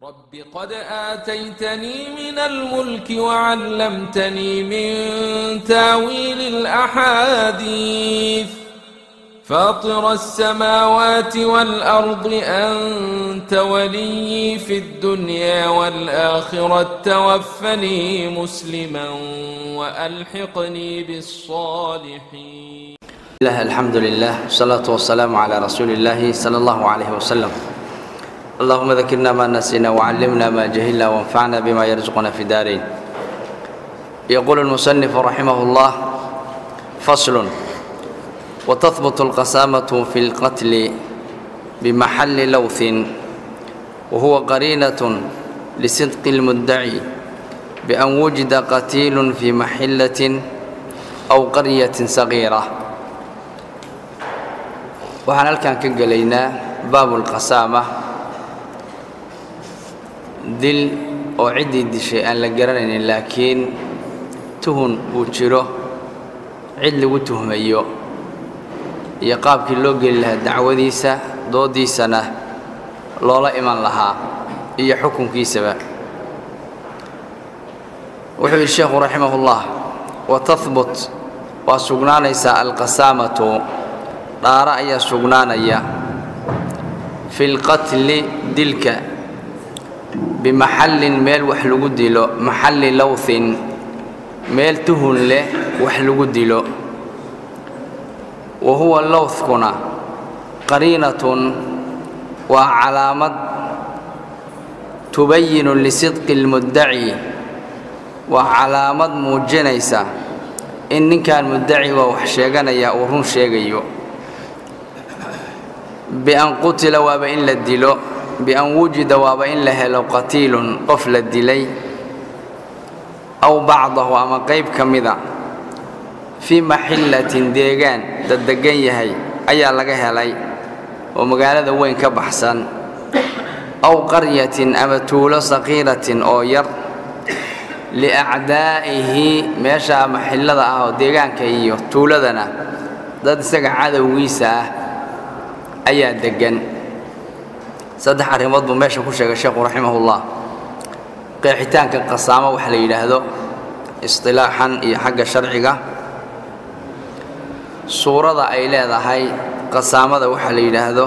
رب قد آتيتني من الملك وعلمتني من تاويل الأحاديث فاطر السماوات والأرض أنت ولي في الدنيا والآخرة توفني مسلما وألحقني بالصالحين الله الحمد لله والصلاة والسلام على رسول الله صلى الله عليه وسلم اللهم ذكرنا ما نسينا وعلمنا ما جهلنا وانفعنا بما يرزقنا في دارين يقول المصنف رحمه الله فصل وتثبت القسامة في القتل بمحل لوث وهو قرينة لصدق المدعي بأن وجد قتيل في محلة أو قرية صغيرة waxaan halkan ka gelaynaa baabulqasaama dil oo ciddii dishay aan la garanaynin laakiin tuhun uu jiro cid lagu tuhmayo iyo qaabkii loo geli lahaa dacwadiisa doodiisana loola iman lahaa iyo xukunkiisaba wuxuu yidhi sheekhu raximahullah wa tahbut waa sugnaanaysaa alqasaamatu dhaara ayaa sugnaanaya fi lqatli dilka bimaxallin meel wax lagu dilo maxalli lowthin meel tuhun leh wax lagu dilo wa huwa lowthkuna qariinatun waa calaamad tubayinu lisidqi lmuddaci waa calaamad muujinaysa in ninkan muddaciga wax sheeganaya uu run sheegayo bian qutila waaba in la dilo bian wujida waaba in la helo qatiilun qof la dilay aw bacdahu ama qayb ka mida fii maxillatin deegaan daddegan yahay ayaa laga helay oo magaalada weyn ka baxsan aw qaryatin ama tuulo saqiiratin oo yar liacdaa'ihi meesha maxillada ah oo deegaanka iyo tuuladana dad isaga cadowgiisa ah ayaa deggan saddex arrimood buu meesha ku sheegay sheekhu raximahullah qeexitaanka qasaamo waxa la yidhaahdo istilaaxan iyo xagga sharciga suurada ay leedahay qasaamada waxa la yidhaahdo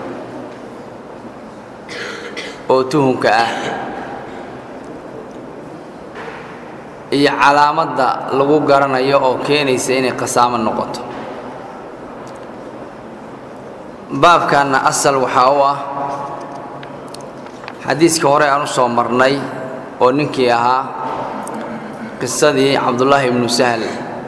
oo tuhunka ah iyo calaamadda lagu garanayo oo keenaysa inay qasaamo noqoto baabkanna asal waxaa u ah xadiiskii hore aan u soo marnay oo ninkii ahaa qisadii cabdullaahi ibnu sahal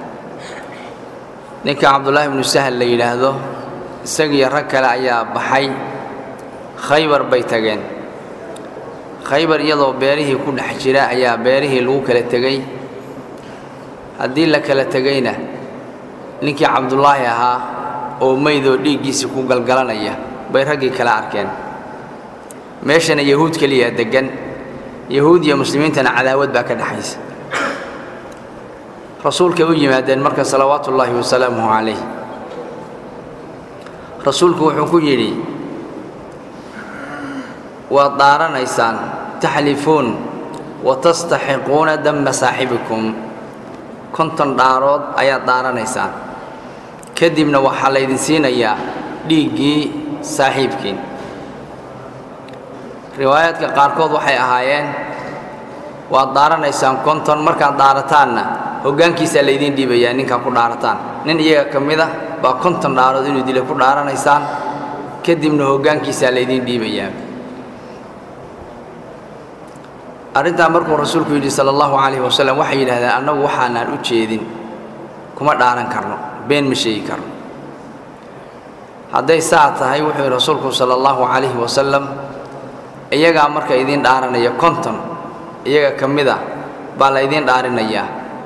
ninka cabdullaahi ibnu sahal la yidhaahdo isagiiyo rag kale ayaa baxay khaybar bay tageen khaybar iyadoo beerihii ku dhex jira ayaa beerihii lagu kala tegey haddii la kala tegayna ninkii cabdullaahi ahaa oo maydoo dhiiggiisii ku galgalanaya bay raggii kala arkeen meeshana yahuud keliyaa deggan yahuud iyo muslimiintana cadaawad baa ka dhexaysa rasuulkay u yimaadeen marka salawaatu ullaahi wasalaamuhu calayh rasuulku wuxuu ku yidhi waad dhaaranaysaan taxlifuun wa tastaxiquuna damma saaxibikum konton dhaarood ayaad dhaaranaysaan kadibna waxaa laydin siinayaa dhiiggii saaxiibkiin riwaayaadka qaarkood waxay ahaayeen waad dhaaranaysaan konton markaad dhaarataanna hoggaankiisaa laydiin dhiibayaa ninkaa ku dhaarataan nin iyaga ka mid a baa konton dhaarood inuu dila ku dhaaranaysaan kadibna hoggaankiisaa laydiin dhiibayaa arrintaa markuu rasuulku yidhi sala allahu calayhi wasalam waxay yidhahdeen annagu waxaanaan u jeedin kuma dhaaran karno been ma sheegi karno hadday saa tahay wuxuu yidhi rasuulku sala allahu calayhi wasalam iyagaa marka idiin dhaaranaya konton iyaga ka mid a baa la ydiin dhaarinayaa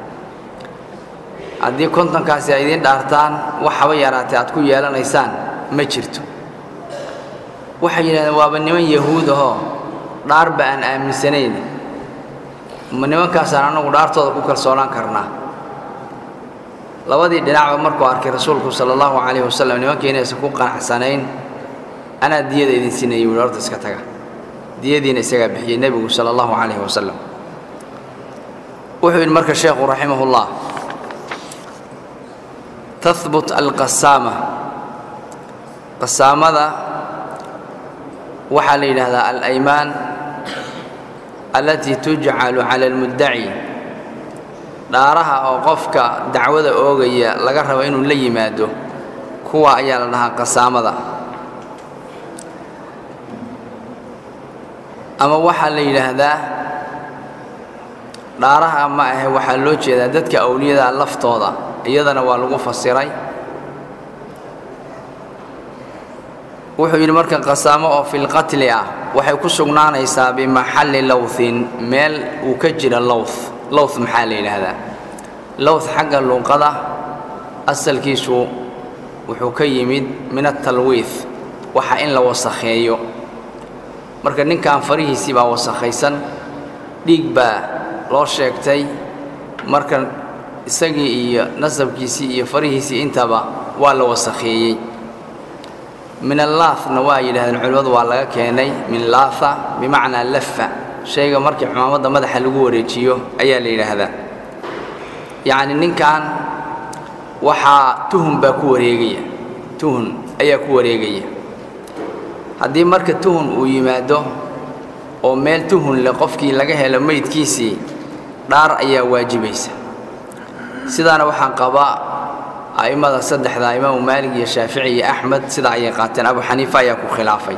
haddii kontonkaasi ay idiin dhaartaan wax haba yaraatee aad ku yeelanaysaan ma jirto waxay yidhahdeen waaba niman yahuud ahoo dhaarba aan aaminsanayn ma nimankaasaan annagu dhaartooda ku kalsoonaan karnaa labadii dhinacba markuu arkay rasuulku sala allahu calayhi wasalam nimankii inaysan ku qanacsanayn anaa diyada idin siinayay wuhi horta iska taga diyadiina isagaa bixiyey nebigu sala allahu calayhi wasalam wuxuu yidhi marka sheekhu raximahullah tahbut alqasaama qasaamada waxaa la yidhaahdaa alaymaan allatii tujcalu cala almuddaci dhaaraha oo qofka dacwada oogaya laga rabo inuu la yimaado kuwa ayaa la dhahaa qasaamada ama waxaa la yidhaahdaa dhaaraha ma ahe waxaa loo jeedaa dadka awliyada laftooda iyadana waa lagu fasiray wuxuu yidhi marka qasaamo oo filqatli ah waxay ku sugnaanaysaa bimaxalli lowthin meel uu ka jira lowth lowth maxaa la yidhaahdaa lowth xagga luuqada asalkiisu wuxuu ka yimid min atalwiith waxa in la wasakheeyo marka ninkan farihiisii baa wasakhaysan dhiig baa loo sheegtay marka isagii iyo nasabkiisii iyo farihiisii intaba waa la wasakheeyey min allaathna waa yidhahdeen culimmadu waa laga keenay min laatha bimacnaa lafa shayga markii cumaamadda madaxa lagu wareejiyo ayaa la yidhaahdaa yacni ninkan waxaa tuhun baa ku wareegaya tuhun ayaa ku wareegaya haddii marka tuhun uu yimaado oo meel tuhun leh qofkii laga helo meydkiisii dhaar ayaa waajibaysa sidaana waxaan qabaa a'immada saddexda imaamu maalig iyo shaafici iyo axmed sidaa ayay qaateen abu xaniifa ayaa ku khilaafay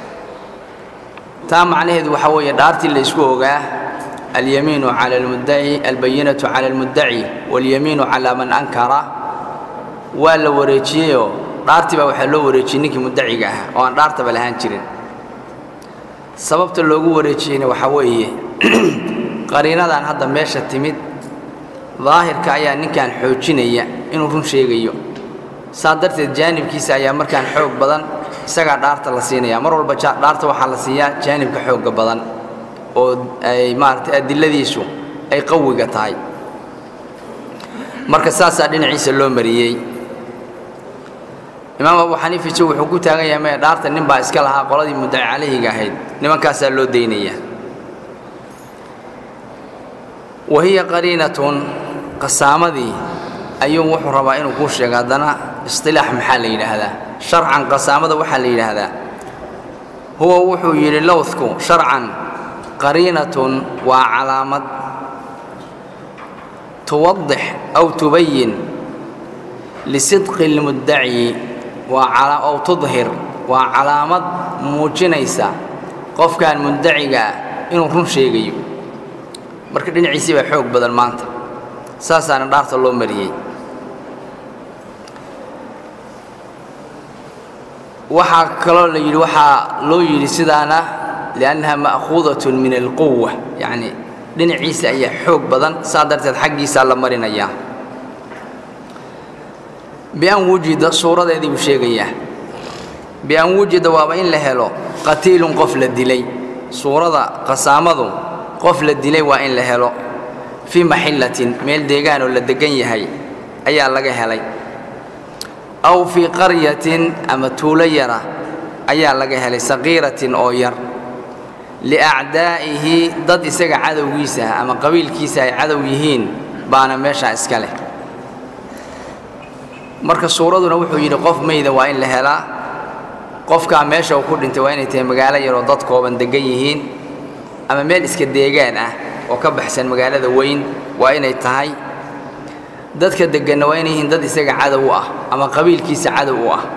taa macnaheedu waxaa weeye dhaartii la isku ogaa alyamiinu cala almuddaci albayinatu cala almuddaci walyamiinu calaa man ankara waa la wareejiyeyoo dhaartii baa waxaa loo wareejiyey ninkii muddaciga ah oo aan dhaartaba lahaan jirin sababta loogu wareejiyeyna waxaa weeye qariinadan hadda meesha timid daahirka ayaa ninkan xoojinaya inuu run sheegayo saa darteed jaanibkiisa ayaa markaan xoog badan isagaa dhaarta la siinaya mar walba dhaarta waxaa la siiyaa jaanibka xoogga badan oo ay maaragtay adiladiisu ay qawiga tahay marka saasaa dhinaciisa loo mariyey imaam abu xaniifise wuxuu ku taagan yahay maya dhaarta nin baa iska lahaa qoladii muddaci calayhiga ahayd nimankaasaa loo daynaya wa hiya qariinatun qasaamadii ayuu wuxuu rabaa inuu kuu sheego haddana istilaax maxaa la yidhaahdaa sharcan qasaamada waxaa la yidhaahdaa huwa wuxuu yidhi lowdku sharcan qariinatun waa calaamad tuwadix aw tubayin lisidqi اlmuddaci waa aw tudhir waa calaamad muujinaysa qofkan muddaciga ah inuu run sheegayo marka dhinaciisii baa xoog badan maanta saasaana dhaarta loo mariyey waxaa kaloo la yidhi waxaa loo yidhi sidaana liannaha ma'khuudatun min alquwa yacni dhinaciisa ayaa xoog badan saa darteed xaggiisaa la marinayaa bian wujida suuradeedii buu sheegayaa bian wujida waaba in la helo qatiilun qof la dilay suurada qasaamadu qof la dilay waa in la helo fii maxillatin meel deegaan oo la deggan yahay ayaa laga helay aw fii qaryatin ama tuulo yara ayaa laga helay saqiiratin oo yar liacdaa'ihi dad isaga cadowgiisa ah ama qabiilkiisa ay cadow yihiin baana meeshaa iska leh marka suuraduna wuxuu yidhi qof mayda waa in la helaa qofkaa meesha uu ku dhintay waa inay tahay magaalo yaroo dad kooban deggan yihiin ama meel iska deegaan ah oo ka baxsan magaalada weyn waa inay tahay dadka degganna waa inay yihiin dad isaga cadow u ah ama qabiilkiisa cadow u ah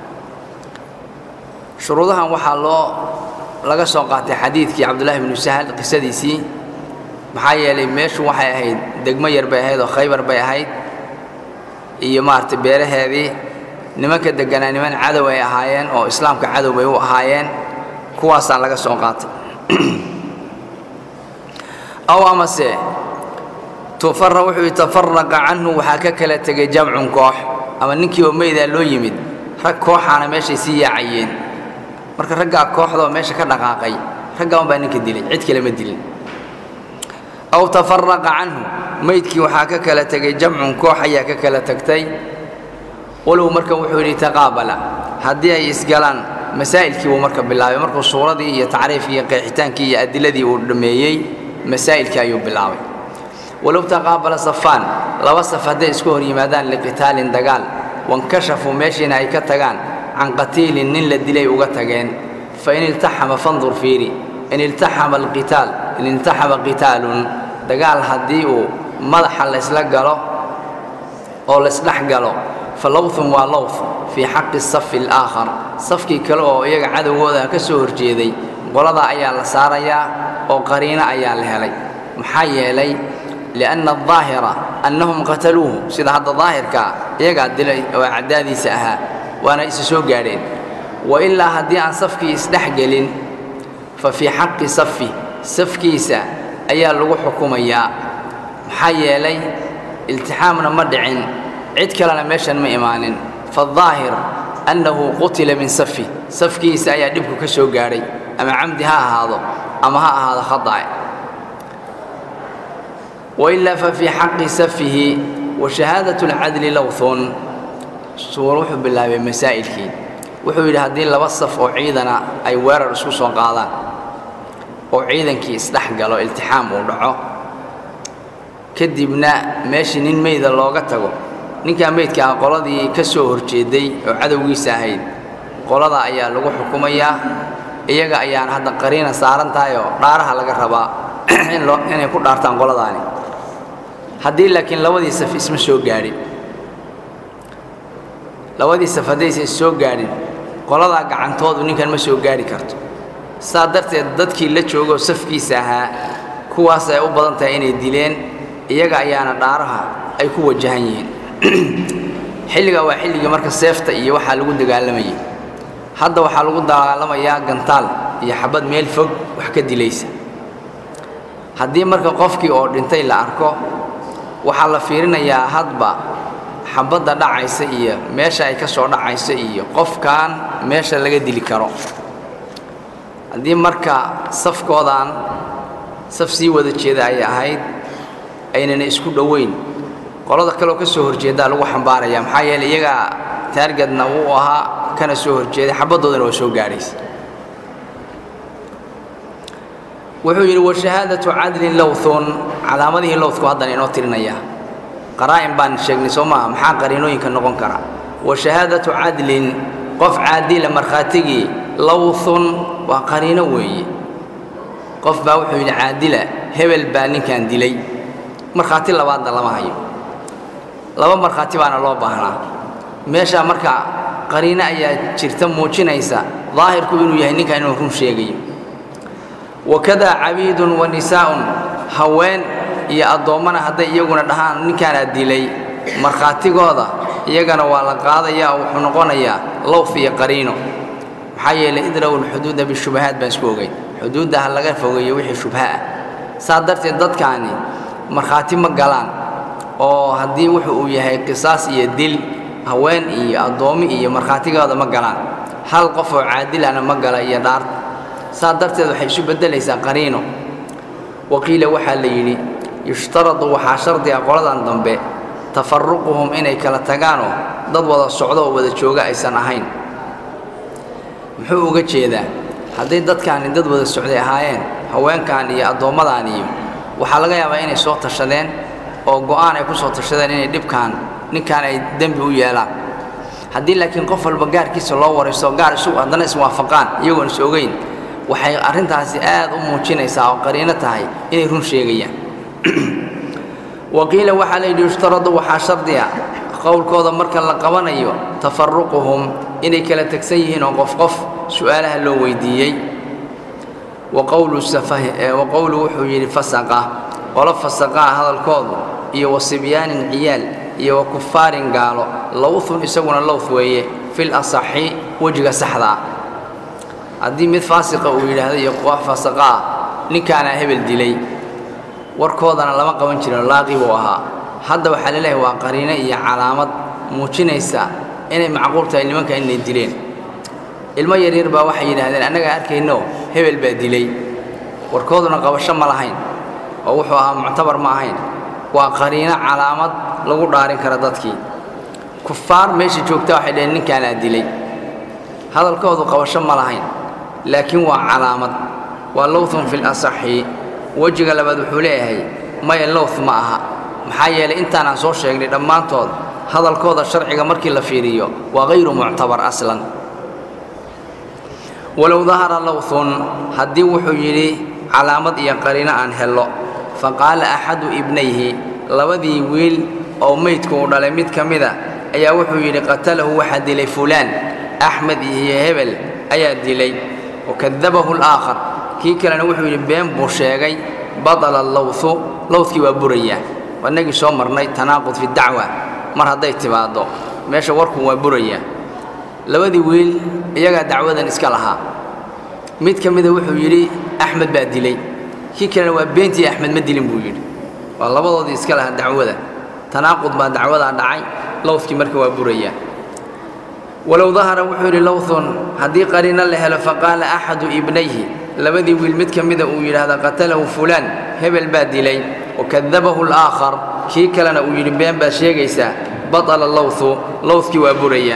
shuruudahan waxaa loo laga soo qaatay xadiidkii cabdullaahi binu sahal qisadiisii maxaa yeelay meeshu waxay ahayd degmo yar bay ahayd oo khaybar bay ahayd iyo maaragtay beeraheedii nimanka degganaa niman cadow ay ahaayeen oo islaamka cadow bay u ahaayeen kuwaasaa laga soo qaatay aw amase tufara wuxuu tafaraqa canhu waxaa ka kala tegay jamcun koox ama ninkii oo meydaa loo yimid rag kooxaana meeshay sii yaacayeen marka raggaa kooxdaoo meesha ka dhaqaaqay raggaa unbaa ninka dilay cid kale ma dilin aw tafaraqa canhu meydkii waxaa ka kala tegay jamcun koox ayaa ka kala tagtay walow marka wuxuu yidhi taqaabala haddii ay isgalaan masaa'ilkii buu marka bilaabay markuu suuradii iyo tacriifkii iyo qeexitaankii iyo adiladii uu dhammeeyey masaa'ilkii ayuu bilaabay walow taqaabala safaan laba saf hadday isku hor yimaadaan liqitaalin dagaal wankashafuu meeshiina ay ka tagaan can qatiilin nin la dilay uga tageen fain iltaxama fandur fiiri in iltaxama alqitaal in iltaxama qitaalun dagaal haddii uu madaxa laysla galo oo laysdhex galo fa lowthun waa lowth fii xaqi safi alaakhar safkii kale oo iyaga cadowgooda ka soo horjeeday qoladaa ayaa la saarayaa oo qariino ayaa la helay maxaa yeelay lianna adaahira annahum qataluuhu sida hadda daahirkaa iyagaa dilay oo caddaadiisa ahaa waana isa soo gaadheen wa ilaa haddii aan safkii isdhex gelin fa fii xaqi safi safkiisa ayaa lagu xukumayaa maxaa yeelay iltixaamna ma dhicin cid kalena meeshan ma imaanin faadaahir annahu qutila min safi safkiisa ayaa dhibku ka soo gaadhay ama camdi ha ahaado ama ha ahaado khadae wailaa fa fii xaqi safihi wa shahaadat alcadli lowthun suur wuxuu bilaabay masaa'ilkii wuxuu yidhi haddii laba saf oo ciidana ay weerar isku soo qaadaan oo ciidankii isdhex galo iltixaam uu dhaco kadibna meeshii nin meyda looga tago ninkaa meydka ah qoladii ka soo horjeeday oo cadowgiisa ahayd qolada ayaa lagu xukumayaa iyaga ayaana hadda qariina saaran tahay oo dhaaraha laga rabaa inay ku dhaartaan qoladaani haddii laakiin labadii saf isma soo gaadhin labadii saf haddaysan is soo gaadhin qoladaa gacantoodu ninkan ma soo gaadhi karto saa darteed dadkii la joogoo safkiisa ahaa kuwaas ay u badan tahay inay dileen iyaga ayaana dhaaraha ay ku wajahan yihiin xilligaa waa xilligii marka seefta iyo waxaa lagu dagaalamayay hadda waxaa lagu dagaalamayaa gantaal iyo xabad meel fog wax ka dilaysa haddii marka qofkii oo dhintay la arko waxaa la fiirinayaa hadba xabadda dhacaysa iyo meesha ay ka soo dhacaysa iyo qofkan meesha laga dili karo haddii marka safkoodan saf sii wada jeeda ay ahayd aynana isku dhoweyn qolada kaleoo ka soo horjeedaa lagu xambaaraya maxaa yeeley iyagaa taargadna wuu ahaa kana soo horjeeday xabaddoodana waa soo gaadhaysa wuxuu yidhi washahaadatu cadlin lowthun calaamadihii lowthku haddana inoo tirinayaa qaraa'in baan sheegnay soo maaha maxaa qariinooyinka noqon kara washahaadatu cadlin qof caadila markhaatigii lowthun waa qariino weeye qof baa wuxuu yidhi caadila hebel baa ninkan dilay markhaati labaadna lama hayo laba markhaati baana loo baahnaa meeshaa marka qariino ayaa jirta muujinaysa daahirku inuu yahay ninkan inuu run sheegayo wakadaa cabiidun wa nisaa'un haween iyo addoommana hadday iyaguna dhahaan ninkaanaa dilay markhaatigooda iyagana waa la qaadayaa oo wuxuu noqonayaa lowf iyo qariino maxaa yeelay idraw lxuduuda bishubahaat baan isku ogay xuduudda ha laga fogeeyo wixii shubha ah saa darteed dadkaani markhaati ma galaan oo haddii wuxu uu yahay qisaas iyo dil haween iyo addoommi iyo markhaatigooda ma galaan hal qof oo caadilana ma gala iyo dhaart saa darteed waxay isu beddelaysaa qariino waqiila waxaa la yidhi yushtaradu waxaa shardiga qoladan dambe tafaruquhum inay kala tagaanoo dad wada socdo oo wada jooga aysan ahayn muxuu uga jeedaa hadday dadkaani dad wada socday ahaayeen haweenkan iyo addoommadan iyo waxaa laga yaabaa inay soo tashadeen oo go'aan ay ku soo tashadeen inay dhibkaan ninkan ay dembi u yeelaan haddii laakiin qof walba gaarkiisa loo waraysto gaar isu haddana iswaafaqaan iyagoon is ogeyn waxay arrintaasi aad u muujinaysaa oo qariino tahay inay run sheegayaan waqiila waxaa la yidhi yushtaradu waxaa shardiga qowlkooda marka la qabanayo tafaruquhum inay kala tegsan yihiin oo qof qof su'aalaha loo weydiiyey wa qowlu wuxuu yidhi fasaqa qolo fasaqaa hadalkoodu iyo wa sibyaanin ciyaal iyo wa kufaarin gaalo lowthun isaguna lowth weeye fil asaxi wejiga saxda ah haddii mid faasiqa uu yidhaahdo iyo koox fasaqa ah ninkaanaa hebel dilay warkoodana lama qaban jirin laaqi buu ahaa hadda waxaa laleeyahay waa qariino iyo calaamad muujinaysa inay macquul tahay nimanka inay dileen ilmo yaryar baa waxay yidhaahdeen annagaa arkayno hebel baa dilay warkooduna qabasho ma lahayn oo wuxuu ahaa muctabar ma ahayn waa qariino calaamad lagu dhaarin kara dadkii kufaar meesha joogta waxay dhaheen ninkaanaa dilay hadalkoodu qabasho ma lahayn laakiin waa calaamad waa lowthun fi lasaxi wejiga labaad wuxuu leeyahay maya lowth ma aha maxaa yeelay intaanaan soo sheegnay dhammaantood hadalkooda sharciga markii la fiiriyo waa hayru muctabar aslan walow dahara lowthun haddii wuxuu yidhi calaamad iyo qariino aan hello faqaala axadu ibnayhi labadii wiil oo meydku uu dhalay mid ka mida ayaa wuxuu yidhi qatalahu waxaa dilay fulaan axmed iyo hebel ayaa dilay wakadabahu alaakhar kii kalena wuxuu yidhi been buu sheegay badala allowthu lowthkii waa burayaa waa innagii soo marnay tanaaqud fi dacwa mar hadday timaaddo meesha warku waa burayaa labadii wiil iyagaa dacwadan iska lahaa mid ka mida wuxuu yidhi axmed baa dilay kii kalena waa beentii axmed ma dilin buu yidhi waa labadoodii iska lahaa dacwada tanaaqud baa dacwadaa dhacay lowthkii marka waa burayaa walow dahara wuxuu yidhi lowthun haddii qariino la helo faqaala axadu ibnayhi labadii wiil mid ka mida uu yidhaahda qatalahu fulaan hebel baa dilay wakadabahu alaakhar kii kalena uu yidhi been baad sheegaysaa batala lowthu lowthkii waa burayaa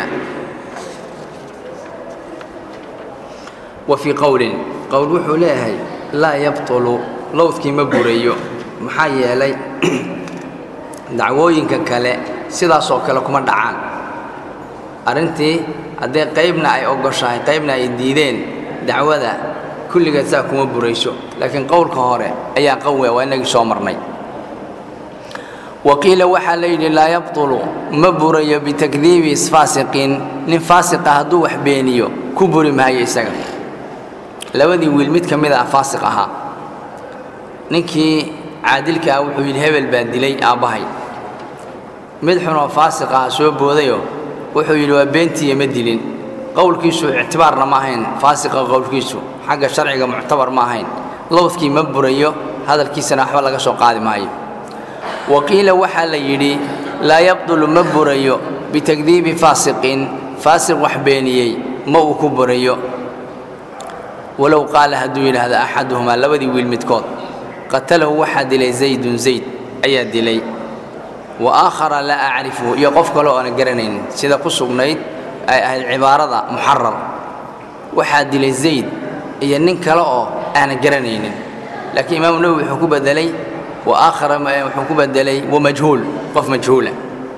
wa fii qowlin qowl wuxuu leeyahay laa yabtulu lowthkii ma burayo maxaa yeelay dacwooyinka kale sidaasoo kale kuma dhacaan arrintii haddee qaybna ay ogoshahay qaybna ay diideen dacwada kulligeed saa kuma burayso laakiin qowlka hore ayaa qawe waa inagii soo marnay waqiila waxaa la yidhi laa yabtulu ma burayo bitakdiibi faasiqin nin faasiqa hadduu wax beeniyo ku buri maayo isaga labadii wiil mid ka mid ah faasiq ahaa ninkii caadilka ah wuxuu yidhi hebel baa dilay aabbahay mid xunoo faasiq ah soo boodayoo wuxuu yidhi waa beentiiya ma dilin qowlkiisu ictibaarna ma ahayn faasiqa qowlkiisu xagga sharciga muctabar ma ahayn lowdkii ma burayo hadalkiisana waxba laga soo qaadi maayo wa qiila waxaa la yidhi laa yabdulu ma burayo bitakdiibi faasiqin faasiq wax beeniyey ma uu ku burayo walow qaala hadduu yidhaahdo axaduhumaa labadii wiil midkood qatalahu waxaa dilay zaydun zayd ayaa dilay wa aakhara laa acrifuhu iyo qof kale oo aana garanaynin sida ku sugnayd ay ahayd cibaarada muxarar waxaa dilay zayd iyo nin kale oo aana garanaynin laakiin imaamu nawowi wuxuu ku bedelay wa aakhara wuxuu ku bedelay wamajhuul qof majhuula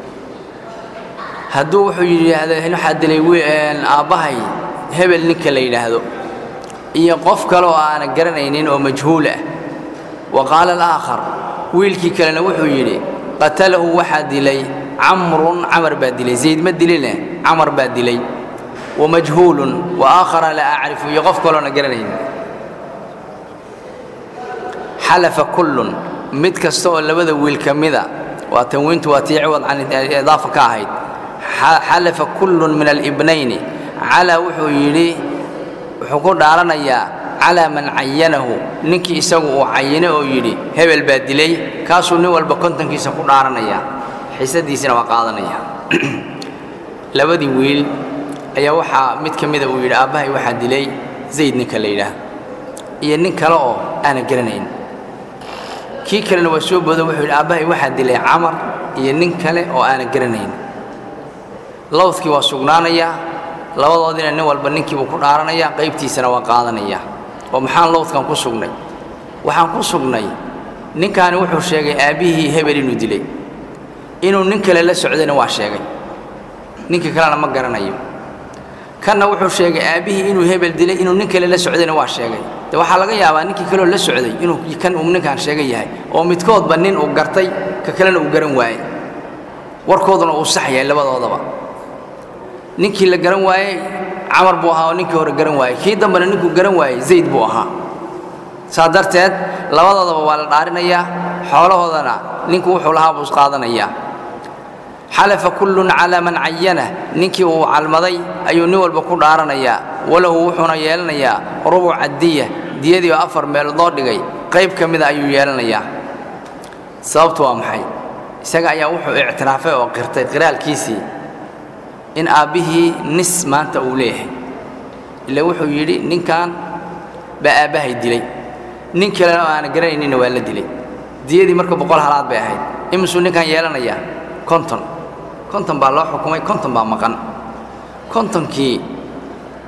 hadduu wuxuu yidhaahdo waxaa dilay aabbahay hebel ninka la yidhaahdo iyo qof kale oo aana garanaynin oo majhuul ah wa qaala alaakhar wiilkii kalena wuxuu yidhi qatalahu waxaa dilay camrun camar baa dilay zayd ma diline camar baa dilay wamajhuulun wa aakhara laa acrifu iyo qof kaloona garanaynin xalafa kullun mid kasta oo labada wiil ka mida waa tanwiintu waa tii ciwad can idaafa ka ahayd xalafa kullun min alibnayni calaa wuxuu yidhi wuxuu ku dhaaranayaa calaa man cayanahu ninkii isagu uu cayinay oo yidhi hebel baa dilay kaasuu nin walba kontonkiisa ku dhaaranayaa xisadiisina waa qaadanaya labadii wiil ayaa waxaa mid ka mida uu yidhi aabbahay waxaa dilay zayd ninka la yidhaah iyo nin kale oo aana garanayn kii kalena waa soo boodo wuxuu yidhi aabbahay waxaa dilay camar iyo nin kale oo aana garanayn lowdkii waa sugnaanayaa labadoodina nin walba ninkiibuu ku dhaaranayaa qaybtiisana waa qaadanayaa oo maxaan lowdkan ku sugnay waxaan ku sugnay ninkaani wuxuu sheegay aabbihii hebel inuu dilay inuu nin kale la socdayna waa sheegay ninka kalena ma garanayo kanna wuxuu sheegay aabbihii inuu hebel dilay inuu nin kale la socdayna waa sheegay de waxaa laga yaabaa ninkii kaleo la socday inuu kan uu ninkaan sheegan yahay oo midkoodba nin uu gartay ka kalena uu garan waayey warkooduna uu sax yahay labadoodaba ninkii la garan waayey camar buu ahaa oo ninkii hore garan waayey kii dambena ninkuu garan waayey zayd buu ahaa saa darteed labadoodaba waa la dhaarinayaa xoolahoodana ninku wuxuu lahaa buu isqaadanayaa xalafa kullun calaa man cayana ninkii uu calmaday ayuu nin walba ku dhaaranayaa walahu wuxuuna yeelanayaa rubuca diya diyadii oo afar meelood loo dhigay qayb ka mida ayuu yeelanayaa sababtu waa maxay isaga ayaa wuxuu ictiraafay oo qirtay qiraalkiisii in aabbihii nis maanta uu leeyahay ila wuxuu yidhi ninkan baa aabbahay dilay nin kalena oo aana garanayninna waa la dilay diyadii marka boqol halaad bay ahayd imisuu ninkan yeelanayaa konton konton baa loo xukumay konton baa maqan kontonkii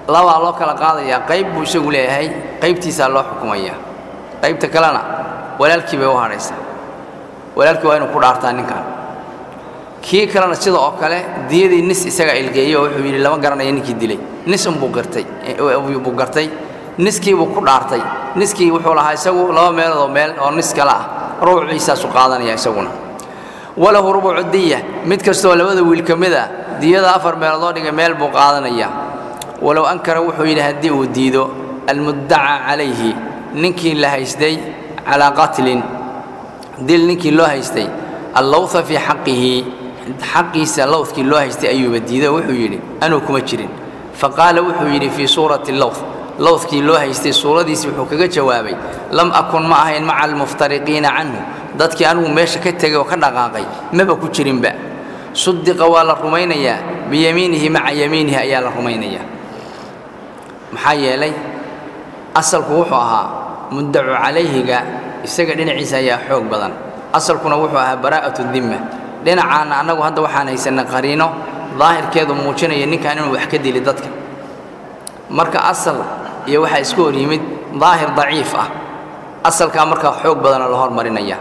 labaa loo kala qaadayaa qayb buu isagu leeyahay qaybtiisaa loo xukumayaa qaybta kalena walaalkii bay u hadhaysaa walaalkii waa inuu ku dhaartaa ninkan kii kalena sida oo kale diyadii nis isaga ilgeeyey oo wuxuu yidhi lama garanayo ninkii dilay nis unbuu gartay buu gartay niskiibuu ku dhaartay niskii wuxuu lahaa isagu laba meeloodoo meel oo nis kale ah rubuciisaasu qaadanaya isaguna walahu rubucu diya mid kastoo labada wiil ka mid a diyada afar meeloodoo dhigay meel buu qaadanaya walow ankara wuxuu yidhi haddii uu diido almuddaca calayhi ninkii la haystay calaa qatlin dil ninkii loo haystay allowha fii xaqihi xaqiisa lowdkii loo haystay ayuuba diiday oo wuxuu yidhi anuu kuma jirin faqaala wuxuu yidhi fii suurati lowth lowdkii loo haystay suuradiisii wuxuu kaga jawaabay lam akun ma ahayn maca almuftariqiina canhu dadkii anigu meesha ka tegay oo ka dhaqaaqay maba ku jirinba sudiqa waa la rumaynayaa biyamiinihi maca yamiinihi ayaa la rumaynayaa maxaa yeelay asalku wuxuu ahaa muddacu calayhiga isaga dhinaciisa ayaa xoog badan asalkuna wuxuu ahaa baraa'atu dimma dhinacaanna annagu hadda waxaan haysanay qariino daahirkeedu muujinaya ninkan inuu wax ka dili dadka marka asal iyo waxaa isku hor yimid daahir daciif ah asalkaa markaa xoog badana la hormarinaya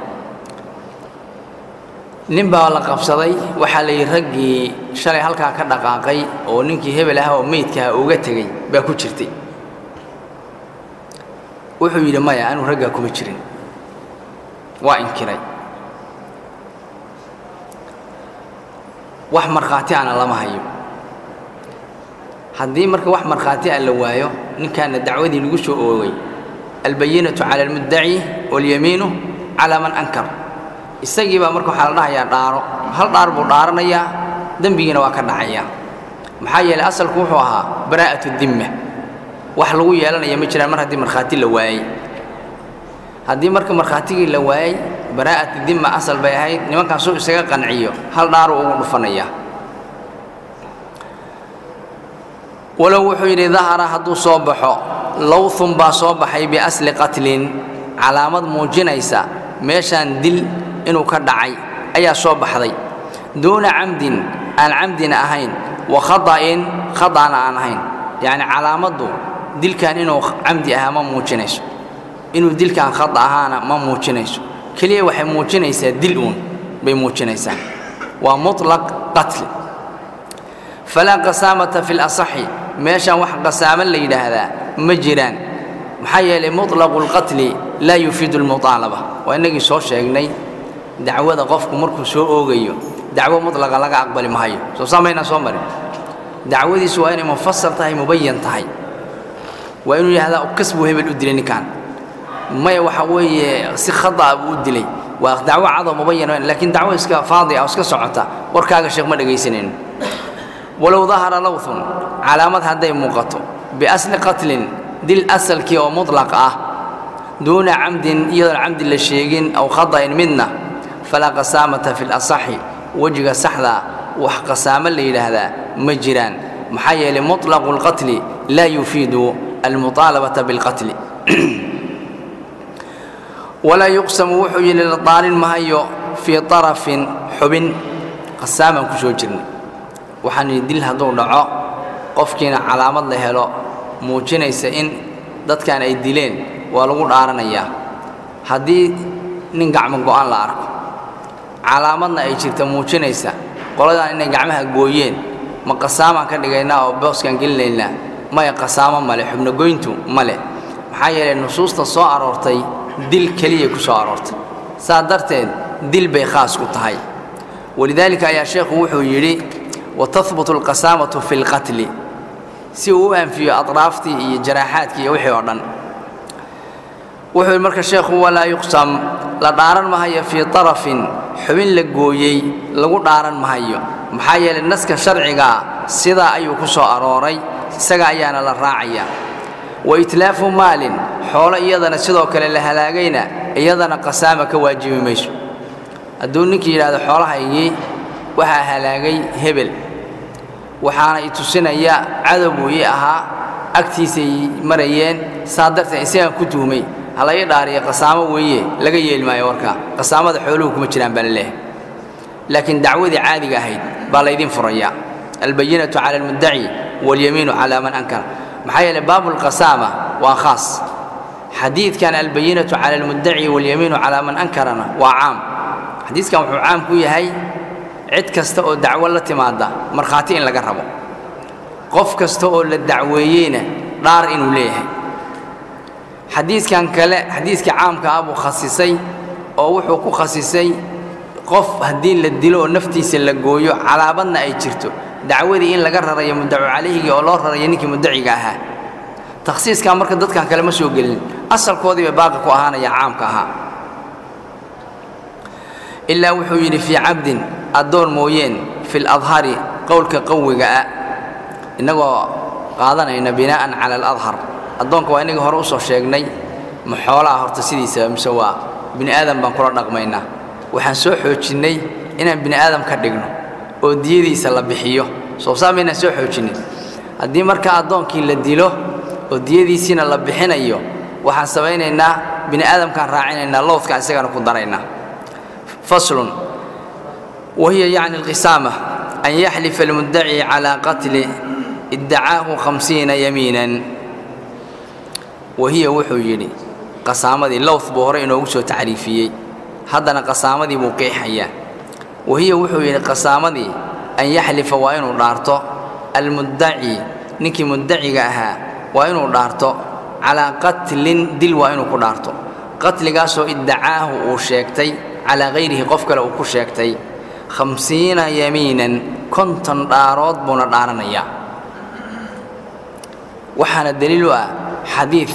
nin baa la qabsaday waxaa la yidhi raggii shalay halkaa ka dhaqaaqay oo ninkii hebel ah oo meydkaha uga tegey baa ku jirtay wuxuu yidhi maya anuu raggaa kuma jirin waa inkiray wax markhaati ana lama hayo haddii marka wax markhaati a la waayo ninkaana dacwadii lagu soo oogay albayinatu cala almuddaci walyamiinu calaa man ankar isagii baa marka waxaa la dhahayaa dhaaro hal dhaar buu dhaaranayaa dembigiina waa ka dhacayaa maxaa yeelay asalku wuxuu ahaa baraa'atu dimma wax lagu yeelanaya ma jiraan mar haddii markhaati la waayey haddii marka markhaatigii la waayey baraa'atu dimma asal bay ahayd nimankan suu isaga qanciyo hal dhaaru ugu dhufanayaa walow wuxuu yidhi dahara hadduu soo baxo lowthun baa soo baxay biasli qatlin calaamad muujinaysa meeshaan dil inuu ka dhacay ayaa soo baxday duuna camdin aan camdina ahayn wa khata'in khata'na aan ahayn yacni calaamaddu dilkan inuu camdi ahaa ma muujinayso inuu dilkan khata ahaana ma muujinayso keliya waxay muujinaysaa dil uun bay muujinaysaa waa muطlaq qatli falaa qasaamata fi lasaxi meeshaan wax qasaamo la yidhaahdaa ma jiraan maxaa yeelay muطlaqu اlqatli laa yufiidu اlmuطaalaba waa innagii soo sheegnay dacwada qofku markuu soo oogayo dacwo mutlaqa laga aqbali mahayo soo saamaynaan soo marin dacwadiisu waa inay mufasal tahay mubayan tahay waa inuu yidhahdaa kas buu hebel u dilay ninkan maya waxa weeye si khada'a buu u dilay waa dacwo cadoo mubayan laakiin dacwo iska faadi ah oo iska socota warkaaga sheekh ma dhegaysanayno walow dahara lowthun calaamad hadday muuqato biasli qatlin dil asalkii oo muطlaq ah duuna camdin iyadoon camdi la sheegin aw khata'in midna falaa qasaamata fi lasaxi wejiga saxda wax qasaamo la yidhaahdaa ma jiraan maxaa yeelay muطlaqu اlqatli laa yufiidu almuطaalabata biاlqatli walaa yuqsamu wuxuu yidhi la daarin mahayo fii طarafin xubin qasaamaan ku soo jirnay waxaan yidhi dil hadduu dhaco qofkiina calaamad la helo muujinaysa in dadkan ay dileen waa lagu dhaaranayaa haddii nin gacmo go'an la arko calaamadna ay jirta muujinaysa qoladaan inay gacmaha gooyeen ma qasaamaan ka dhigaynaa oo booskaan gelinaynaa maya qasaamo male xubnogoyntu male maxaa yeelay nusuusta soo aroortay dil keliyay ku soo aroortay saa darteed dil bay khaas ku tahay walidaalika ayaa sheekhu wuxuu yidhi watahbutu alqasaamatu fi lqatli si uu u anfiyo atraaftii iyo jaraaxaadkii iyo wixii oo dhan wuxuu yidhi marka sheekhu walaa yuqsam la dhaaran mahayo fii طarafin xubin la gooyey lagu dhaaran mahayo maxaa yeelay naska sharcigaa sidaa ayuu ku soo arooray isaga ayaana la raacaya wa itlaafu maalin xoolo iyadana sidoo kale la halaagayna iyadana qasaama ka waajibi mayso hadduu ninkii yidhahdo xoolahaygii waxaa halaagay hebel waxaana i tusinaya cadow buu ii ahaa agtiisay marayeen saa darteed isagaan ku tuhmay hala ii dhaariya qasaamo weeye laga yeeli maayo warkaa qasaamada xooluhu kuma jiraan baa la leehay laakiin dacwadii caadiga ahayd baa laydin furaya albayinatu cala almuddaci walyamiinu calaa man ankara maxaa yeeley baabulqasaama waa khaas xadiidkan albayinatu cala almuddaci walyamiinu calaa man ankarana waa caam xadiidkan wuxuu caam ku yahay cid kasta oo dacwo la timaada markhaati in laga rabo qof kasta oo la dacweeyeyna dhaar inuu leeyahay xadiidkan kale xadiidka caamka ah buu khasisay oo wuxuu ku khasisay qof haddii la dilo oo naftiisa la gooyo calaabadna ay jirto dacwadii in laga rarayo muddacu calayhigii oo loo rarayo ninkii muddaciga ahaa takhsiiskan marka dadkan kale ma soo gelin asalkoodii bay baaqi ku ahaanaya caamka ahaa ilaa wuxuu yidhi fii cabdin addoon mooyeen fi ladhari qowlka qawiga ah innagoo qaadanayna binaa'an cala aladhar addoonka waa inagii hore u soo sheegnay ma xoolaha horta sidiisaba mise waa bini aadam baan kula dhaqmaynaa waxaan soo xoojinnay inaan bini aadam ka dhigno oo diyadiisa la bixiyo soo saa maynaan soo xoojinnin haddii marka addoonkii la dilo oo diyadiisiina la bixinayo waxaan samaynaynaa bini aadamkaan raacinaynaa lowdkaan isagana ku daraynaa faslun wahiya yacni alqisaama an yaxlifa almuddaci calaa qatli iddacaahu khamsiina yamiinan wahiya wuxuu yidhi qasaamadii lowd buu hore inoogu soo tacriifiyey haddana qasaamadii buu qeexayaa wahiya wuxuu yidhi qasaamadii an yaxlifa waa inuu dhaarto almuddaci ninkii muddaciga ahaa waa inuu dhaarto calaa qatlin dil waa inuu ku dhaarto qatligaasoo iddacaahu uu sheegtay calaa hayrihi qof kale uu ku sheegtay khamsiina yamiinan konton dhaarood buuna dhaaranayaa waxaana daliil u ah xadiid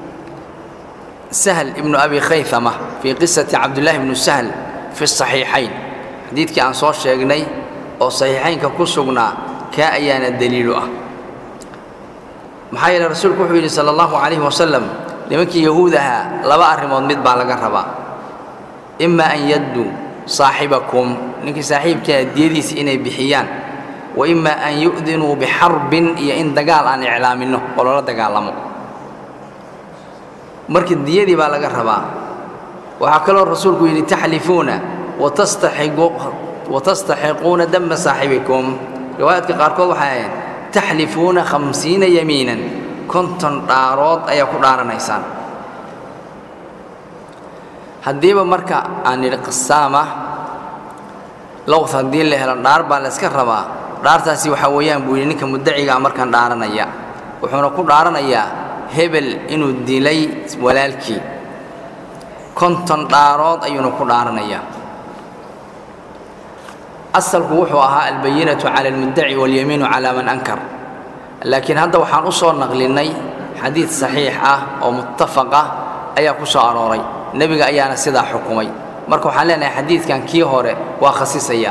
sahl ibnu abi khaythama fii qisati cabdullaahi ibnu sahl fi saxiixayn xadiidkii aan soo sheegnay oo saxiixaynka ku sugnaa kaa ayaana daliilu ah maxaa yeele rasuulku wuxuu yidhi sala allahu calayhi wasalam nimankii yahuud ahaa laba arrimood mid baa laga rabaa ima an yadduu saaxibakum ninkii saaxiibkaa diyadiisa inay bixiyaan wa ima an yu'dinuu bixarbin iyo in dagaal aan iclaaminno oo loola dagaalamo marka diyadii baa laga rabaa waxaa kaloo rasuulku yidhi taxlifuuna watastaxiquuna dama saaxibikum riwaayaadka qaarkood waxay ahayd taxlifuuna khamsiina yamiinan konton dhaarood ayaa ku dhaaranaysaan haddiiba marka aan nidhi qasaama lowd haddii la helo dhaar baa la yska rabaa dhaartaasi waxaa weeyaan buu yidhi ninka muddacigaa markaan dhaaranaya wuxuuna ku dhaaranayaa hebel inuu dilay walaalkii konton dhaarood ayuuna ku dhaaranayaa asalku wuxuu ahaa albayinatu cala almuddaci walyamiinu calaa man ankar laakiin hadda waxaan u soo naqlinnay xadiid saxiix ah oo muttafaq ah ayaa ku soo arooray nebiga ayaana sidaa xukumay marka waxaan leenahay xadiidkan kii hore waa khasisaya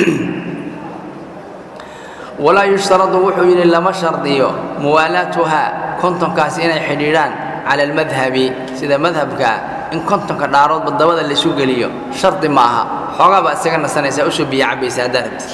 walaa yushtaradu wuxuu yidhi lama shardiyo muwaalaatuhaa kontonkaas inay xidhiidhaan cala almadhabi sida madhabkaa in kontonka dhaaroodba dabada laysu geliyo shardi ma aha xoogaa baa isaga nasanaysaa usoo biyo cabbaysa haddaad rabtid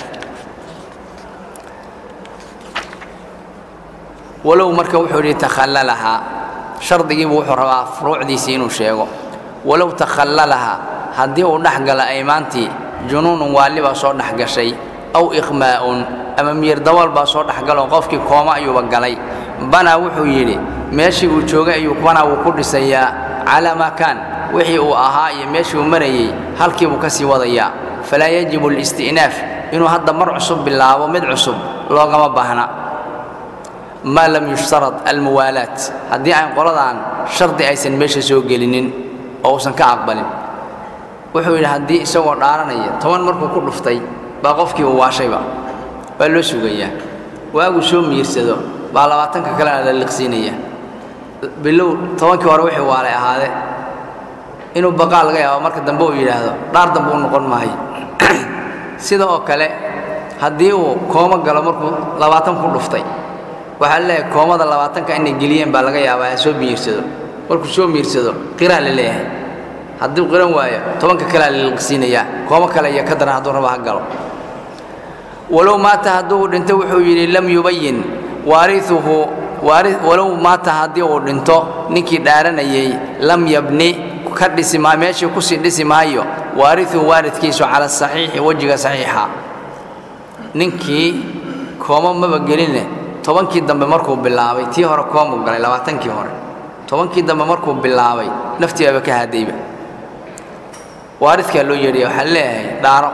walow marka wuxuu yidhi takhallalahaa shardigiibu wuxuu rabaa furuucdiisii inuu sheego walow takhallalahaa haddii uu dhex gala aymaantii junuunun waalli baa soo dhex gashay aw iqmaa'un ama miyir dabool baa soo dhex galoo qofkii kooma ayuuba galay banaa wuxuu yidhi meeshii uu joogay ayuu banaa wuu ku dhisayaa calaa maa kaan wixii uu ahaa iyo meeshii uu marayey halkii buu ka sii wadayaa falaa yajibu alisti'naaf inuu hadda mar cusub bilaabo mid cusub loogama baahna maa lam yushtarad almuwaalaat haddii aan qoladan shardi aysan meesha soo gelinin oo uusan ka aqbalin wuxuu yidhi haddii isagoo dhaaranaya toban markuu ku dhuftay baa qofkii uu waashayba waa loo sugayaa waaguu soo miirsado baa labaatanka kalena la liqsiinaya bilow tobankii hore wixii waalay ahaade inuu baqaal laga yaabo marka dambe uu yidhaahdo dhaar dambe u noqon maayo sida oo kale haddii uu koomo galo markuu labaatan ku dhuftay waxaa laleeyahay koomada labaatanka inay geliyeen baa laga yaabaa ha soo miirsado markuu soo miirsado qiraa la leeyahay hadduu qiran waayo tobanka kalea la liqsiinayaa koomo kale iyo ka daran hadduu raba ha galo walow maata hadduu dhinto wuxuu yidhi lam yubayin waariuhu walow maata haddii uu dhinto ninkii dhaaranayey lam yabni ka dhisi maa meeshii kusii dhisi maayo waariuhu waaridkiisu cala asaxiixi wejiga saxiixa ninkii koomo maba geline tobankii dambe markuu bilaabay tii hore koomuu galay labaatankii hore tobankii dambe markuu bilaabay naftiibaaba ka haadayba waaridkaa loo yeedhaya waxaa leeyahay dhaaro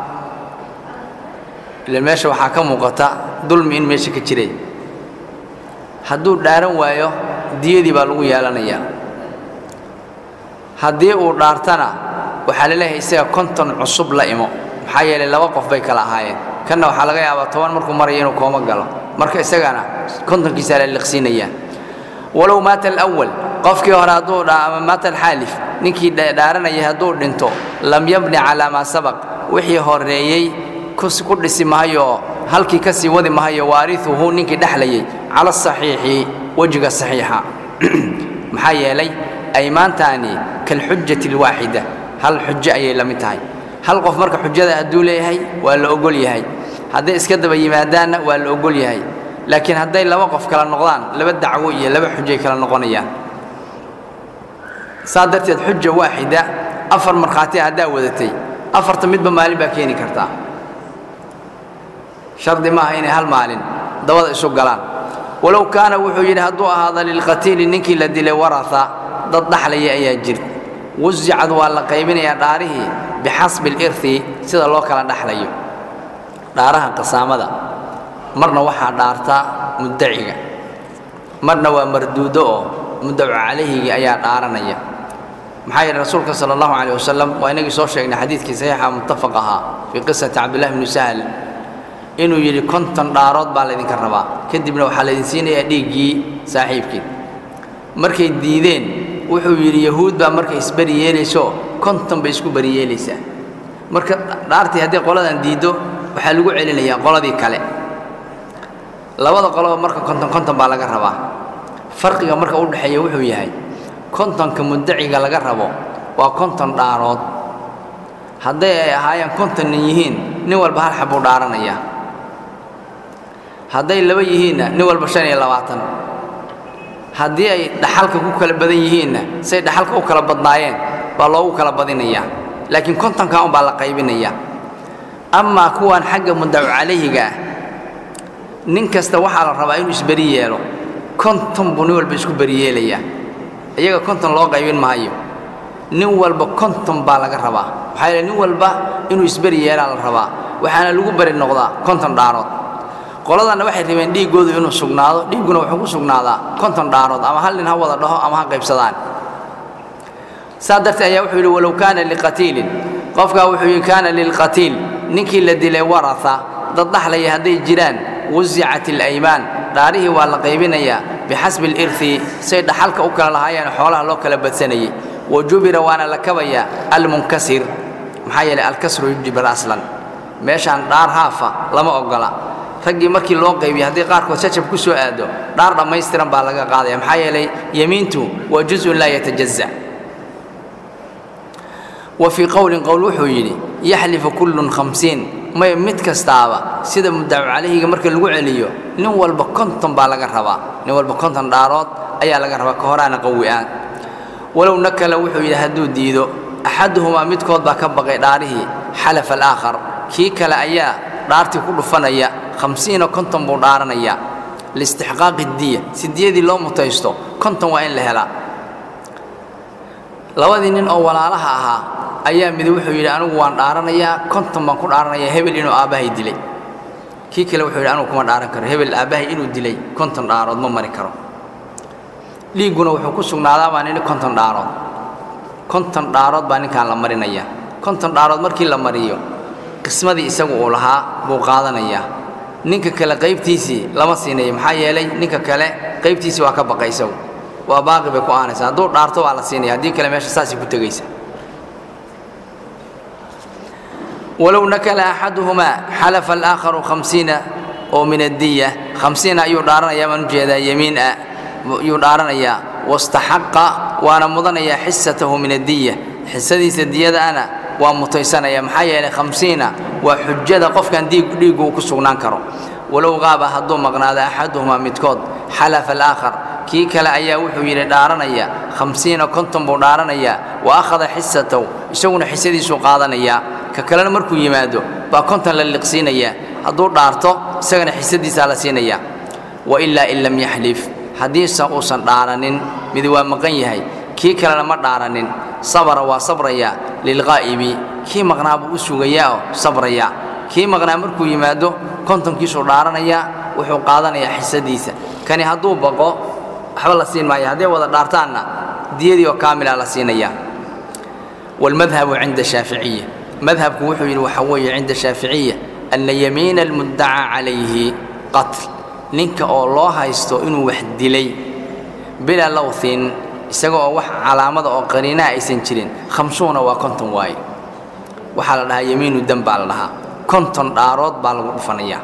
ilan meesha waxaa ka muuqata dulmi in meesha ka jiray hadduu dhaaran waayo diyadii baa lagu yeelanayaa haddii uu dhaartana waxaa la leeyahay isaga konton cusub la imo maxaa yeelay laba qof bay kala ahaayeen kanna waxaa laga yaabaa toban markuu maraya inuu kooma galo marka isagana kontonkiisaa la liqsiinayaa walow maata alawal qofkii hore hadduu ama maata alxaalif ninkii dhaaranayay hadduu dhinto lam yabni calaa maa sabaq wixii horeeyey ku dhisi mahayo halkii ka sii wadi mahayo waariuhu ninkii dhexlayay cala asaxiixi wejiga saxiixa maxaa yeelay aymaantaani kalxujati alwaaxida hal xujo ayay la mid tahay hal qof marka xujada hadduu leeyahay waa la ogol yahay hadday iska daba yimaadaanna waa la ogol yahay laakiin hadday laba qof kala noqdaan laba dacwo iyo laba xujay kala noqonayaan saa darteed xuja waaxida afar markhaati haddaa wadatay afarta midba maalin baa keeni kartaa shardi maaha inay hal maalin dabada isu galaan walow kaana wuxuu yidhi hadduu ahaada lilqatiili ninkii la dilay warata dad dhaxlaya ayaa jir wasicad waa la qaybinayaa dhaarihii bixasbi alirhi sida loo kala dhaxlayo dhaaraha qasaamada marna waxaa dhaartaa muddaciga marna waa marduudo oo muddacu calayhigii ayaa dhaaranaya maxaa yeele rasuulka sala allahu calayh wasalam waa inagii soo sheegnay xadiidkii saxiixa muttafaq ahaa fii qisati cabdillahi bni sahl inuu yidhi konton dhaarood baa laydinka rabaa kadibna waxaa laydin siinayaa dhiiggii saaxiibkii markay diideen wuxuu yidhi yahuud baa markay isberi yeelayso konton bay isku beri yeelaysaa marka dhaartii haddii qoladan diiddo waxaa lagu celinayaa qoladii kale labada qoloba marka konton konton baa laga rabaa farqiga marka u dhexeeya wuxuu yahay kontonka muddaciga laga rabo waa konton dhaarood hadday ay ahaayeen kontonnin yihiin nin walba hal xabbuu dhaaranayaa hadday laba yihiinna nin walba shan iyo labaatan haddii ay dhaxalka ku kala badan yihiinna say dhaxalka u kala badnaayeen baa loogu kala badinayaa laakiin kontonkaa un baa la qaybinayaa amaa kuwan xagga muddacu calayhiga ah nin kasta waxaa la rabaa inuu isberi yeelo konton buu nin walba isku beriyeelayaa iyaga konton loo qaybin maayo nin walba konton baa laga rabaa maxaa yeele nin walba inuu isberi yeelaa la rabaa waxaana lagu beri noqdaa konton dhaarood qoladanna waxay rabeen dhiiggoodu inuu sugnaado dhiigguna wuxuu ku sugnaadaa konton dhaarood ama hal nin ha wada dhaho ama ha qaybsadaan saa darteed ayaa wuxuu yidhi walow kaana liqatiilin qofkaa wuxuu yidhi kaana lilqatiil ninkii la dilay warata dad dhaxlaya hadday jiraan wasicat alaymaan dhaarihii waa la qaybinayaa bixasbi alirhi say dhaxalka u kala lahaayeen xoolaha loo kala badsanayay wa jubira waana la kabayaa almunkasir maxaa yeelay alkasru yujibir aslan meeshaan dhaar haafa lama oggola raggii markii loo qaybiyey haddii qaarkood jajab ku soo aado dhaar dhammaystiran baa laga qaadaya maxaa yeelay yemiintu waa juzun laa yatajaza wa fii qowlin qowl wuxuu yidhi yaxlifu kullun khamsiin may mid kastaaba sida muddacu calayhiga marka lagu celiyo nin walba konton baa laga rabaa nin walba konton dhaarood ayaa laga rabaa ka horaana qawi-aan walow nakala wuxuu yidhi hadduu diido axaduhumaa midkood baa ka baqay dhaarihii xalafa alaakhar kii kale ayaa dhaartii ku dhufanaya khamsiina konton buu dhaaranayaa liistixqaaqi diya si diyadii loo mutaysto konton waa in la helaa labadii nin oo walaalaha ahaa ayaa midi wuxuu yidhi anigu waan dhaaranayaa konton baan ku dhaaranayaa hebel inuu aabbahay dilay kii kale wuxuu yidhi anigu kuma dhaaran karo hebel aabbahay inuu dilay konton dhaarood ma mari karo dhiigguna wuxuu ku sugnaadaa baa nini konton dhaarood konton dhaarood baa ninkaan la marinayaa konton dhaarood markii la mariyo qismadii isagu uu lahaa buu qaadanayaa ninka kale qaybtiisii lama siinayo maxaa yeelay ninka kale qaybtiisii waa ka baqay isagu waa baaqi bay ku aanaysaa hadduu dhaarto waa la siinaya haddii kale meesha saasay ku tegaysa walow nakala axaduhumaa xalafa alaakharu khamsiina oo min addiya khamsiina ayuu dhaaranayaa baan ujeedaa yemiin ah ayuu dhaaranayaa wastaxaqa waana mudanayaa xisatahu min addiya xisadiisa diyadaana waa mutaysanaya maxaa yeelay khamsiina waa xujada qofkan dhiiggu uu ku sugnaan karo walow qaaba hadduu maqnaado axaduhumaa midkood xalafa alaakhar kii kale ayaa wuxuu yidhi dhaaranaya khamsiina konton buu dhaaranayaa wa akhada xisatahu isaguna xisadiisuu qaadanayaa ka kalena markuu yimaado baa konton la liqsiinayaa hadduu dhaarto isagana xisadiisaa la siinayaa wailaa in lam yaxlif haddiise uusan dhaaranin mid waa maqan yahay kii kalena ma dhaaranin sabara waa sabrayaa lilqaa'ibi kii maqnaa buu u sugayaa oo sabrayaa kii maqnaa markuu yimaado kontonkiisuu dhaaranayaa wuxuu qaadanayaa xisadiisa kani hadduu baqo waxba la siin maayo hadday wada dhaartaanna diyadii oo kaamila la siinayaa waalmadhabu cinda shaaficiya madhabku wuxuu yidhi waxaa weeye cinda shaaficiya anna yamiina almuddacaa calayhi qatl ninka oo loo haysto inuu wax dilay bilaa lowthin isaga oo wax calaamada oo qariinaa aysan jirin khamsuuna waa konton waaye waxaa la dhahaa yamiinu dam baa la dhahaa konton dhaarood baa lagu dhufanayaa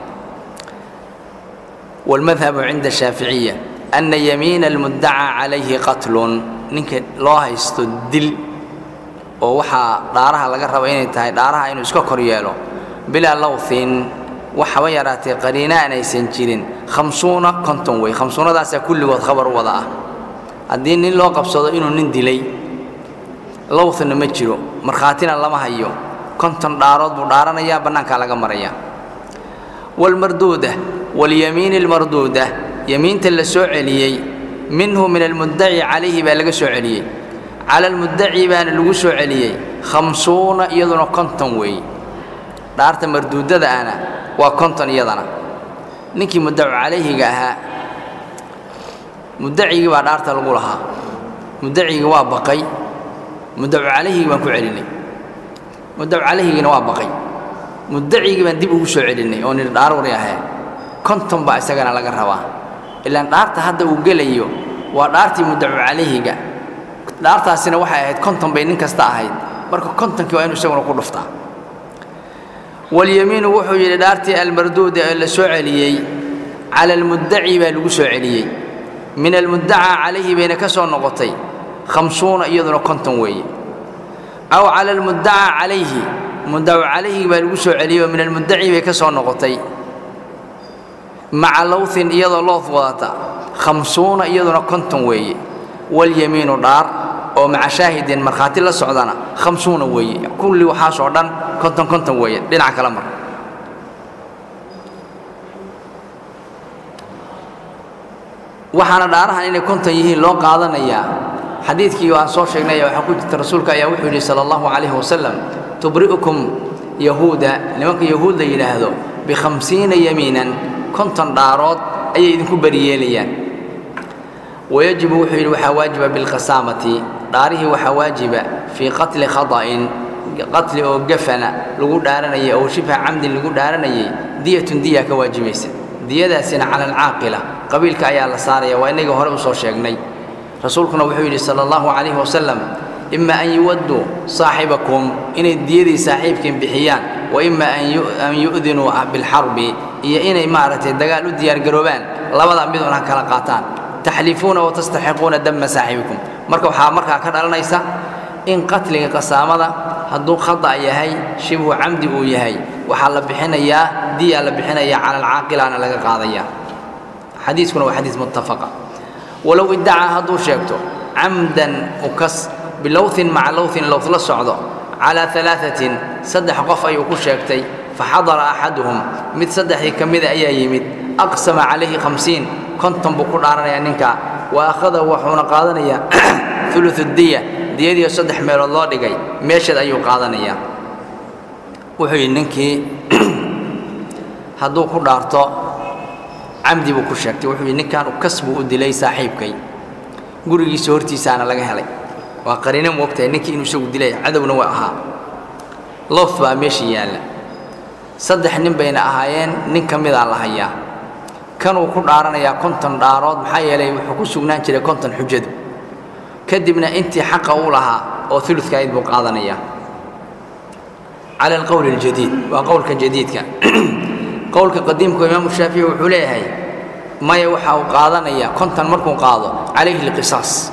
waalmadhabu cinda shaaficiya anna yamiina almuddacaa calayhi qatlun ninka loo haysto dil oo waxaa dhaaraha laga raba inay tahay dhaaraha inuu iska kor yeelo bilaa lowthin wax haba yaraatee qariinaan aysan jirin khamsuuna konton wey khamsuunadaasaa kulligood khabar u wada ah haddii nin loo qabsado inuu nin dilay lowthinna ma jiro markhaatina lama hayo konton dhaarood buu dhaaranayaa bannaankaa laga maraya waalmarduuda walyamiini almarduuda yamiinta la soo celiyey minhu min almuddaci calayhi baa laga soo celiyey cala almuddaci baana lagu soo celiyey khamsuuna iyaduna konton weeye dhaarta marduudada ahna waa konton iyadana ninkii muddacu calayhiga ahaa muddacigii baa dhaarta lagu lahaa muddacigii waa baqay muddacu calayhigii baan ku celinay muddacu calayhigiina waa baqay muddacigii baan dib ugu soo celinay oo nidhi dhaarwari ahee konton baa isagana laga rabaa ilaan dhaarta hadda uu gelayo waa dhaartii muddacu calayhiga dhaartaasina waxay ahayd konton bay nin kasta ahayd marka kontonkii waa inu isaguna ku dhuftaa walyamiinu wuxuu yidhi dhaartii almarduuda ee la soo celiyey cala almuddaci baa lagu soo celiyey min almuddacaa calayhi bayna ka soo noqotay khamsuuna iyaduna konton weeye aw cala almuddacaa calayhi muddacu calayhi baa lagu soo celiyey oo min almuddaci bay ka soo noqotay maca lowthin iyadoo loof wadata khamsuuna iyaduna konton weeye walyamiinu dhaar oo maca shaahidin markhaati la socdana khamsuuna weeye kulli waxaasoo dhan konton konton weeye dhinaca kala mar waxaana dhaarahan inay konton yihiin loo qaadanayaa xadiidkii aan soo sheegnay waxaa ku jirta rasuulka ayaa wuxuu yidhi sala allahu calayhi wasalam tubri'ukum yahuuda nimanka yahuud la yidhaahdo bikhamsiina yamiinan konton dhaarood ayay idinku beriyeelayaan wayajibu wuxuu yidhi waxaa waajiba bilkhasaamati dhaarihii waxaa waajiba fii qatli khada'in qatli oo gafana lagu dhaaranayay oo shibha camdin lagu dhaaranayay diyatun diya ka waajibaysa diyadaasina cala alcaaqila qabiilka ayaa la saaraya waa innaga hore u soo sheegnay rasuulkuna wuxuu yidhi sala allahu calayhi wasalam ima an yuwadduu saaxibakum inay diyadii saaxiibkiin bixiyaan wa ima an yu'dinuu bilxarbi iyo inay maaragtay dagaal u diyaargaroobaan labada midun ha kala qaataan taxlifuuna watastaxiquuna dama saaxibikum marka waxaa markaa ka dhalanaysa in qatliga qasaamada hadduu khada yahay shibhu camdi uu yahay waxaa la bixinayaa diyaa la bixinayaa cala alcaaqilana laga qaadaya xadiiskuna waa xadiis muttafaqa walow iddacaa hadduu sheegto camdan ukas bilowthin maca lowthin lowth la socdo calaa alaaثatin saddex qof ayuu ku sheegtay faxadara axaduhum mid saddexdii ka mida ayaa yimid aqsama calayhi khamsiin konton buu ku dhaaranayaa ninkaa wa akhada wuxuuna qaadanayaa uluث diya diyadiio saddex meelood loo dhigay meesheed ayuu qaadanayaa wuxuu yidhi ninkii hadduu ku dhaarto camdi buu ku sheegtay wuxuu yidhi ninkan ukas buu u dilay saaxiibkay gurigiisa hortiisaana laga helay waa qariino moogtahay ninkii inuu isagu dilay cadowna waa ahaa loof baa meesha yaalla saddex nin bayna ahaayeen nin ka midaa la hayaa kanuu ku dhaaranayaa konton dhaarood maxaa yeelay wuxuu ku sugnaan jiray konton xujadu kadibna intii xaqa uu lahaa oo uludka ayd buu qaadanayaa cala alqowli aljadiid waa qowlka jadiidka qowlka qadiimka imaamu shaafici wuxuu leeyahay maya waxa uu qaadanayaa konton markuu qaado calayhi alqisaas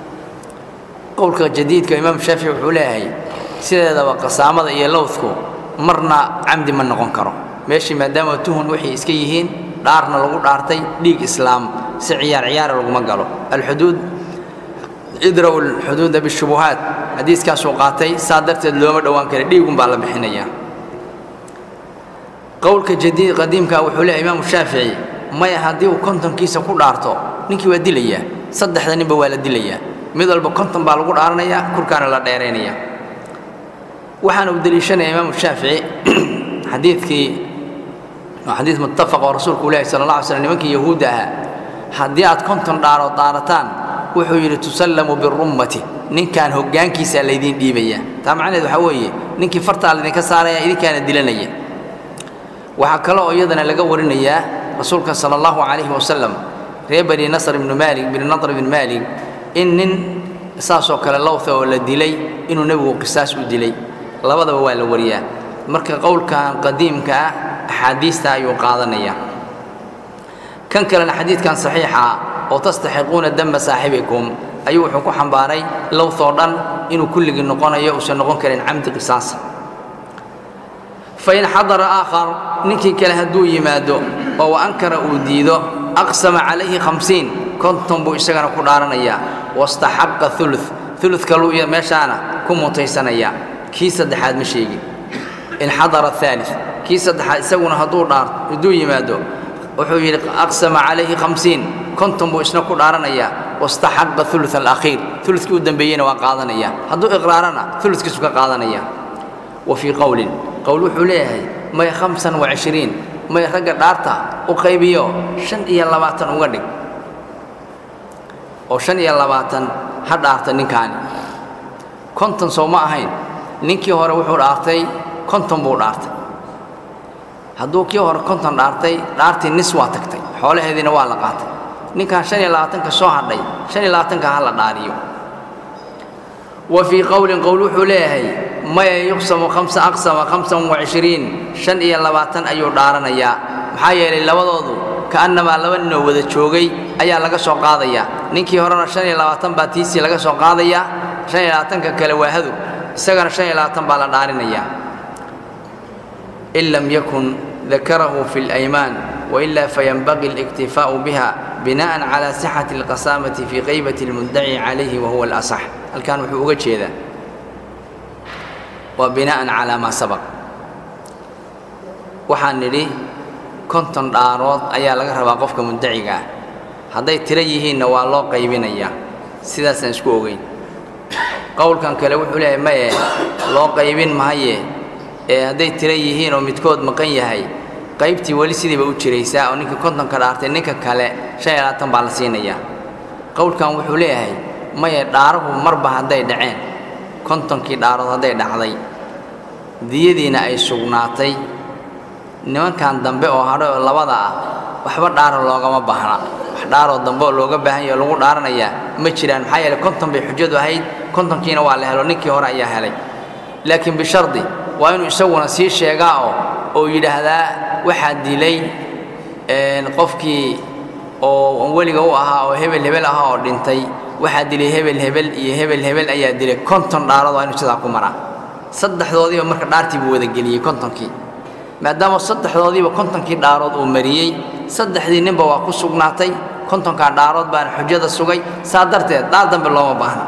qowlka jadiidka imaamu shaafici wuxuu leeyahay sideedaba qasaamada iyo lowdku marna camdi ma noqon karo meeshii maadaama tuhun waxay iska yihiin dhaarna lagu dhaartay dhiig islaam si ciyaar ciyaara laguma galo alxuduud idra'u alxuduuda bishubuhaat xadiiskaasuu qaatay saa darteed looma dhowaan kara dhiigun baa la bixinayaa qowlka jadiid qadiimka wuxuu leeyahay imaamu shaafici maya haddii uu kontonkiisa ku dhaarto ninkii waa dilayaa saddexda ninba waa la dilayaa mid walba konton baa lagu dhaaranayaa kurkaana la dheeraynaya waxaana uu deliishanaya imaamu shaafici xadiidkii waa xadiid muttafaq oo rasuulku u lehay sala allah alay slam nimankii yahuudda ahaa haddii aad konton dhaarood dhaarataan wuxuu yidhi tusallamu birummati ninkaan hoggaankiisaa laydiin dhiibaya taa macnaheed waxaa weeye ninkii fartaa laydinka saaraya idinkaana dilanaya waxaa kale oo iyadana laga warinayaa rasuulka sala allahu calayhi wasalam reer bani nasr ibnu maalik bini nadr ibni maalik in nin saasoo kale lowtha oo la dilay inuu nebigu qisaas u dilay labadaba waa la wariyaa marka qowlkan qadiimka ah axaadiista ayuu qaadanaya kan kalena xadiidkan saxiixa oo tastaxiquuna damba saaxibikum ayuu wuxuu ku xambaaray lowthoo dhan inuu kulligii noqonayo uusan noqon karin camdi qisaasa fain xadara aakhar ninkii kale hadduu yimaado oo wa ankara uu diido aqsama calayhi hamsiin konton buu isagana ku dhaaranayaa wastaxaqa ulu ulu kaluu meeshaana ku mutaysanayaa kii saddexaad ma sheegin in xadara aali kii saddexaad isaguna hadduu dhaar hadduu yimaado wuxuu yidhi aqsama calayhi hamsiin konton buu isna ku dhaaranayaa wastaxaqa ulu alakhiir ulukii u dambeeyeyna waa qaadanaya hadduu iqraarana uludkiisu ka qaadanaya wa fii qowlin qowl wuxuu leeyahay may hamsan wacishriin may ragga dhaarta u qaybiyo shan iyo labaatan uga dhig oo shan iyo labaatan ha dhaarta ninkaani konton soo ma ahayn ninkii hore wuxuu dhaartay konton buu dhaartay hadduu kii hore konton dhaartay dhaartii nis waa tagtay xoolaheediina waa la qaatay ninkan shan iyo labaatanka soo hadhay shan iyo labaatanka ha la dhaariyo wa fii qowlin qowl wuxuu leeyahay maya yuqsamu khamsa aqsama khamsan wacishriin shan iyo labaatan ayuu dhaaranayaa maxaa yeelay labadoodu ka'annamaa laba ninoo wada joogay ayaa laga soo qaadayaa ninkii horena shan iyo labaatan baa tiisii laga soo qaadayaa shan iyo labaatanka kale waa hadow isagana shan iyo labaatan baa la dhaarinayaa in lam yakun dakarahu fi اlaymaan wailaa fayanbaqi اliktifaa'u biha bina'an calى sixati اlqasaamati fii qaybati اlmuddaci calayhi wahuwa alasax halkan wuxuu uga jeedaa waa bina'an calaa maa sabaq waxaan nidhi konton dhaarood ayaa laga rabaa qofka muddaciga ah hadday tiro yihiinna waa loo qaybinayaa sidaasaan isku ogeyn qowlkan kale wuxuu leeyahay maye loo qaybin mahaye ee hadday tiro yihiin oo midkood maqan yahay qaybtii weli sidiiba u jiraysaa oo ninka kontonka dhaartay ninka kale shan iyo labaatan baa la siinayaa qowlkan wuxuu leeyahay maye dhaarahu marba hadday dhaceen kontonkii dhaarood hadday dhacday diyadiina ay sugnaatay nimankan dambe oo hadhay oo labada ah waxba dhaaro loogama baahna wax dhaaroo dambe oo looga baahan yaho lagu dhaaranayaa ma jiraan maxaa yeeley konton bay xujadu ahayd kontonkiina waa la helo ninkii hore ayaa helay laakiin bishardi waa inuu isaguna sii sheegaa oo oo yidhaahdaa waxaa dilay qofkii oo weliga u ahaa oo hebel hebel ahaa oo dhintay waxaa dilay hebel hebel iyo hebel hebel ayaa dilay konton dhaarood waa inuu sidaa ku maraa saddexdoodiiba marka dhaartii buu wada geliyey kontonkii maadaama saddexdoodiiba kontonkii dhaarood uu mariyey saddexdii ninba waa ku sugnaatay kontonkaa dhaarood baana xujada sugay saa darteed dhaar dambe looma baahna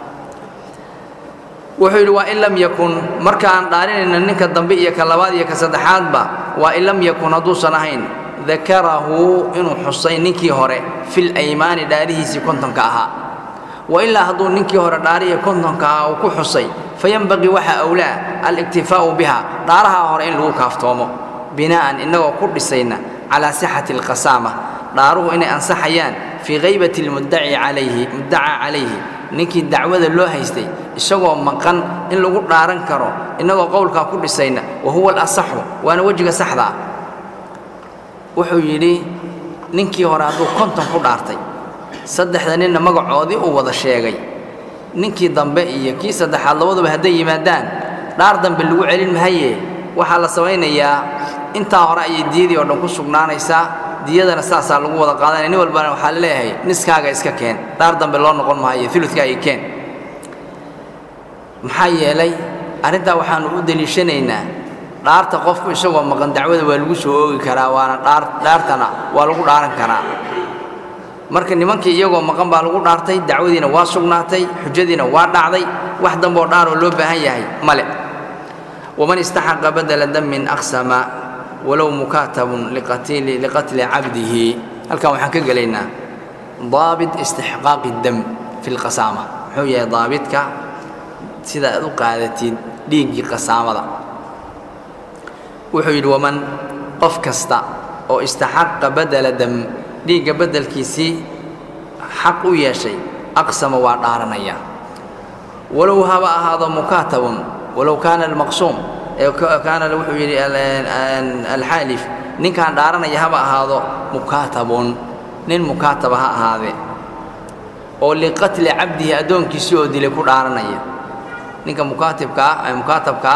wuxuu yidhi waa in lam yakun marka aan dhaarinayna ninka dambe iyo ka labaad iyo ka saddexaadba waa in lam yakun hadduusan ahayn dakarahu inuu xusay ninkii hore fil aymaani dhaarihiisii kontonka ahaa wa ilaa hadduu ninkii hore dhaariya kontonka ahaa uu ku xusay fayanbaqii waxaa awlaa aliktifaa'u biha dhaaraha hore in lagu kaaftoomo binaa'an innagoo ku dhisayna calaa sixati alqasaama dhaaruhu inay ansaxayaan fii haybati almuddaci calayhi muddaca calayhi ninkii dacwada loo haystay isagoo maqan in lagu dhaaran karo innagoo qowlkaa ku dhisayna wa huwa alasaxu waana wejiga saxda ah wuxuu yidhi ninkii hore hadduu konton ku dhaartay saddexda ninna magacoodii uu wada sheegay ninkii dambe iyo kii saddexaad labaduba hadday yimaadaan dhaar dambe lagu celin mahaye waxaa la samaynayaa intaa hore ayay diyadii oo dhan ku sugnaanaysaa diyadana saasaa lagu wada qaadanaya nin walbana waxaa la leeyahay niskaaga iska keen dhaar dambe loo noqon maayo uludkaaga keen maxaa yeelay arrintaa waxaannu u deliishanaynaa dhaarta qofku isagoo maqan dacwada waa lagu soo oogi karaa waana dhaar dhaartana waa lagu dhaaran karaa marka nimankii iyagoo maqan baa lagu dhaartay dacwadiina waa sugnaatay xujadiina waa dhacday wax dambeoo dhaaroo loo baahan yahay male waman istaxaqa badala damin aqsama walow mukaatabun liqatili liqatli cabdihi halkan waxaan ka gelaynaa daabit istixqaaqi dam fi lqasaama muxuu yahay daabitka sida aad u qaadatid dhiiggii qasaamada wuxuu yidhi waman qof kasta oo istaxaqa badela dam dhiigga beddelkiisii xaq u yeeshay aqsama waa dhaaranaya walow haba ahaado mukaatabun walow kaana almaqsuum kaana wuxuu yidhi alxaalif ninkaan dhaaranaya haba ahaado mukaatabun nin mukaataba ha ahaadee oo liqatli cabdihi addoonkiisii oo dilay ku dhaaranaya ninka mukaatibkaa mukaatabkaa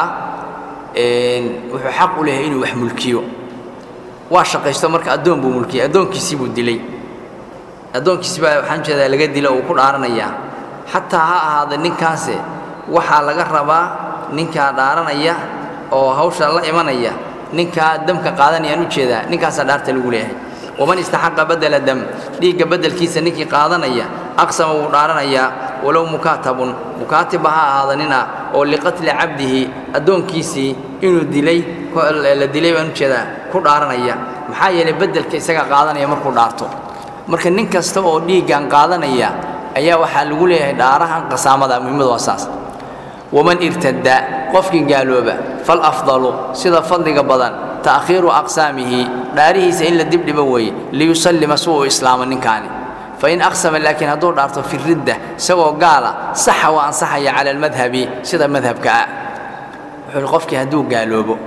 wuxuu xaq u leeyahay inuu wax mulkiyo waa shaqaysto marka addoon buu mulkiyey addoonkiisii buu dilay addoonkiisi baa waxaan jeedaa laga dila uu ku dhaaranayaa xataa ha ahaada ninkaase waxaa laga rabaa ninkaa dhaaranaya oo hawsha la imanaya ninkaa damka qaadanayaan u jeedaa ninkaasaa dhaarta lagu leeyahay waman istaxaqa badela dam dhiigga beddelkiisa ninkii qaadanaya aqsama wuu dhaaranayaa walow mukaatabun mukaatibba ha ahaada nina oo liqatli cabdihi addoonkiisii inuu dilay la dilay baan u jeedaa ku dhaaranaya maxaa yeelay beddelka isagaa qaadanaya markuu dhaarto marka nin kasta oo dhiiggan qaadanaya ayaa waxaa lagu leeyahay dhaarahan qasaamada muhimmadu waa saas waman irtadda qofkii gaalooba fal afdalu sida fadliga badan ta'khiiru aqsaamihi dhaarihiisa in la dibdhibo weeye liyusallima si uu islaamo ninkaani fain aqsama laakiin hadduu dhaarto fi ridda isagoo gaala saxa waa ansaxaya cala almadhabi sida madhabka ah wuxuu hi qofkii hadduu gaaloobo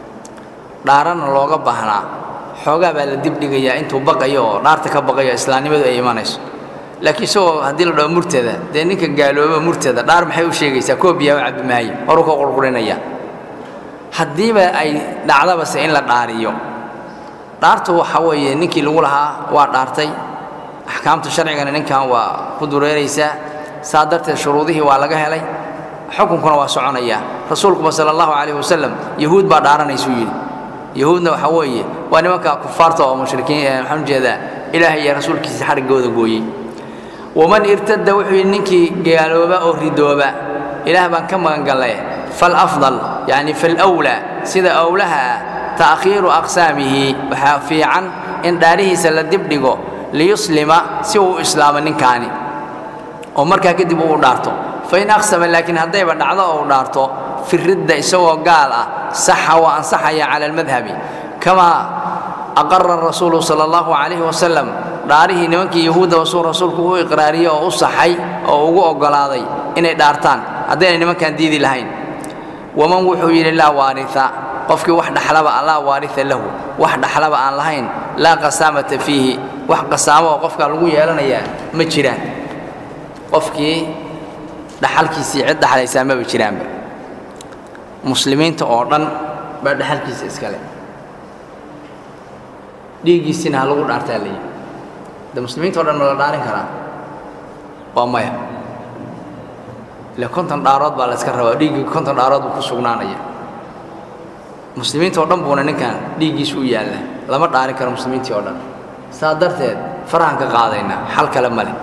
dhaarana looga baahnaa xoogaa baa la dibdhigayaa intuu baqayo oo dhaarta ka baqayo islaamnimadu ay imanayso laakiin isagoo haddii la dhaho murtada dee ninka gaalooba murtada dhaar maxay u sheegaysaa koobiyaa u cabbi maayo horuu ka qurqurinaya haddiiba ay dhacdabase in la dhaariyo dhaartu waxa weeye ninkii lagu lahaa waa dhaartay axkaamta sharcigana ninkan waa ku dureeraysaa saa darteed shuruudihii waa laga helay xukunkuna waa soconayaa rasuulkuba sala allahu calayh wasalam yahuud baa dhaaranaysuu yidhi yahuudna waxa weeye waa nimanka kufaarta oo mushrikiin waxaan ujeedaa ilaahay iyo rasuulkiisa xariggooda gooyey waman irtada wuxuu yidhi ninkii gaalooba oo ridooba ilaah baan ka magangallay falafdal yacni falwlaa sida owlaha ah ta'khiiru aqsaamihi waxaa fiican in dhaarihiisa la dibdhigo liyuslima si uu islaamo ninkaani oo markaa kadib uu dhaarto fain aqsama laakiin haddayba dhacdo oo u dhaarto fi ridda isagoo gaal ah saxa waa ansaxaya cala almadhabi kamaa aqara rasuulu sala allahu calayhi wasalam dhaarihii nimankii yahuudda wasuu rasuulku u iqraariyey oo u saxay oo ugu oggolaaday inay dhaartaan haddayna nimankaan diidi lahayn waman wuxuu yidhi laa waaria qofkii wax dhaxlaba laa waaria lahu wax dhaxlaba aan lahayn laa qasaamata fiihi wax qasaamo oo qofkaa lagu yeelanayaa ma jiraan qofkii dhaxalkiisii cid dhaxlaysaa maba jiraanba muslimiinta oo dhan baa dhaxalkiisa iskale dhiiggiisina ha lagu dhaartaa layihi de muslimiinta o dhan ma la dhaarin karaa waa maya ile konton dhaarood baa la yska rabaa dhiiggii konton dhaarood buu ku sugnaanaya muslimiinta oo dhan buuna ninkan dhiiggiisu u yaalla lama dhaarin karo muslimiintii oo dhan saa darteed farahan ka qaadaynaa xal kale ma leh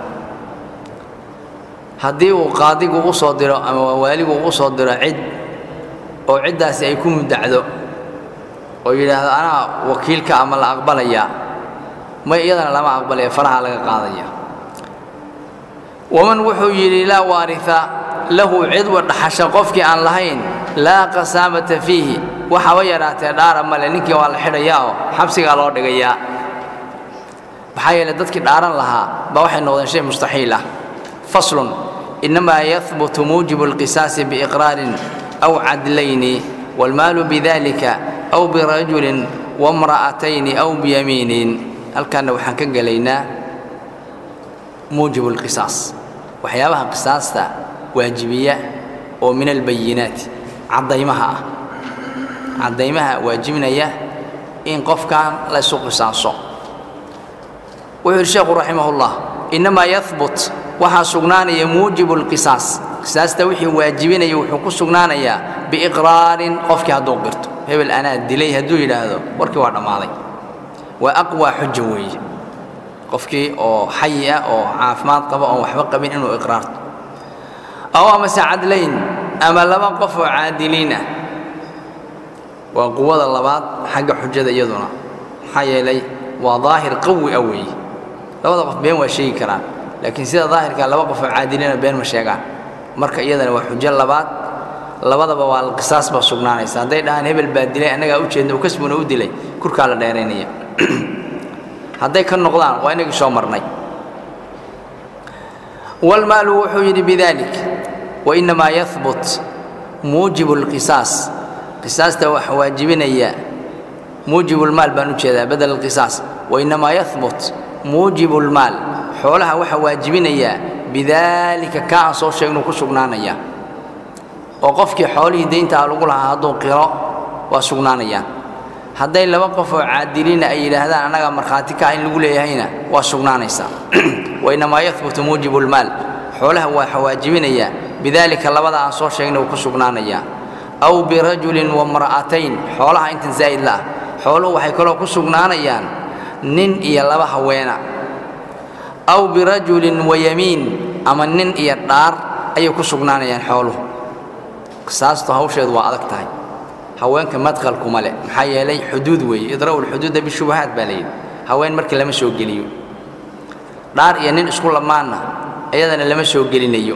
haddii uu qaadigu u soo diro ama waaligu u soo diro cid oo ciddaasi ay ku muddacdo oo yidhaahdo anaa wakiilka ama la aqbalayaa may iyadana lama aqbalaya faraha laga qaadaya waman wuxuu yidhi laa waaria lahu cidwa dhaxasha qofkii aan lahayn laa qasaamata fiihi waxaba yadhaatee dhaara male ninkii waa la xidhayaa oo xabsigaa loo dhigayaa maxaa yeele dadkii dhaaran lahaa baa waxay noqdeen shay mustaxiil ah faslun innamaa yahbutu muujibu alqisaasi biiqraarin aw cadlayni waalmaalu bidalika aw birajulin wamra'atayni aw biyamiinin halkaanna waxaan ka gelaynaa muujibu alqisaas waxyaabaha qisaasta waajibiya oo min albayinaati caddaymaha ah caddaymaha waajibinaya in qofkan la ysu qisaaso wuxuu yidhi sheekhu raximahullah innamaa yahbut waxaa sugnaanaya muujibu alqisaas qisaasta wixii waajibinaya wuxuu ku sugnaanayaa biiqraarin qofkii hadduu qirto hebel anaa dilay hadduu yidhaahdo warkii waa dhammaaday waa aqwaa xuja weeye qofkii oo xayi ah oo caafimaad qaba oon waxba qabin inuu iqraarto aw amase cadlayn ama laba qof oo caadiliin ah waa quwada labaad xagga xujada iyaduna maxaa yeelay waa daahir qawi ah weeye labada qof been waa sheegi karaan laakiin sida daahirka laba qof oo caadilina been ma sheegaan marka iyadana waa xujo labaad labadaba waa qisaas baa sugnaanaysa hadday dhahaan hebel baa dilay annagaa ujeedna u kasbuna u dilay kurkaa la dheeraynaya hadday ka noqdaan waa inagii soo marnay walmaalu wuxuu yidhi bidalik wainamaa yahbut muujibu lqisaas qisaasta waxa waajibinaya muujibu lmaal baan u jeedaa badel alqisaas wainamaa yahbut muujibu lmaal xoolaha waxa waajibinayaa bidaalika ka aan soo sheegnuu ku sugnaanaya oo qofkii xoolihii dayntaa lagu lahaa hadduu qiro waa sugnaanayaan hadday laba qof oo caadiliina ay yidhaahdaan annagaa markhaati ka ah in lagu leeyahayna waa sugnaanaysaa wainamaa yahbutu muujibu lmaal xoolaha waa waajibinayaa bidaalika labada aan soo sheegnay uu ku sugnaanayaa aw birajulin wamra'atayn xoolaha intan zaa'id la ah xooluhu waxay kaloo ku sugnaanayaan nin iyo laba haweena aw birajulin wayamiin ama nin iyo dhaar ayay ku sugnaanayaan xooluhu qisaastu hawsheedu waa adag tahay haweenka madkhalkuma leh maxaa yeelay xuduud weeye idra'u lxuduuda bishubahaat baa layidhi haween markii lama soo geliyo dhaar iyo nin isku lamaanna iyadana lama soo gelinayo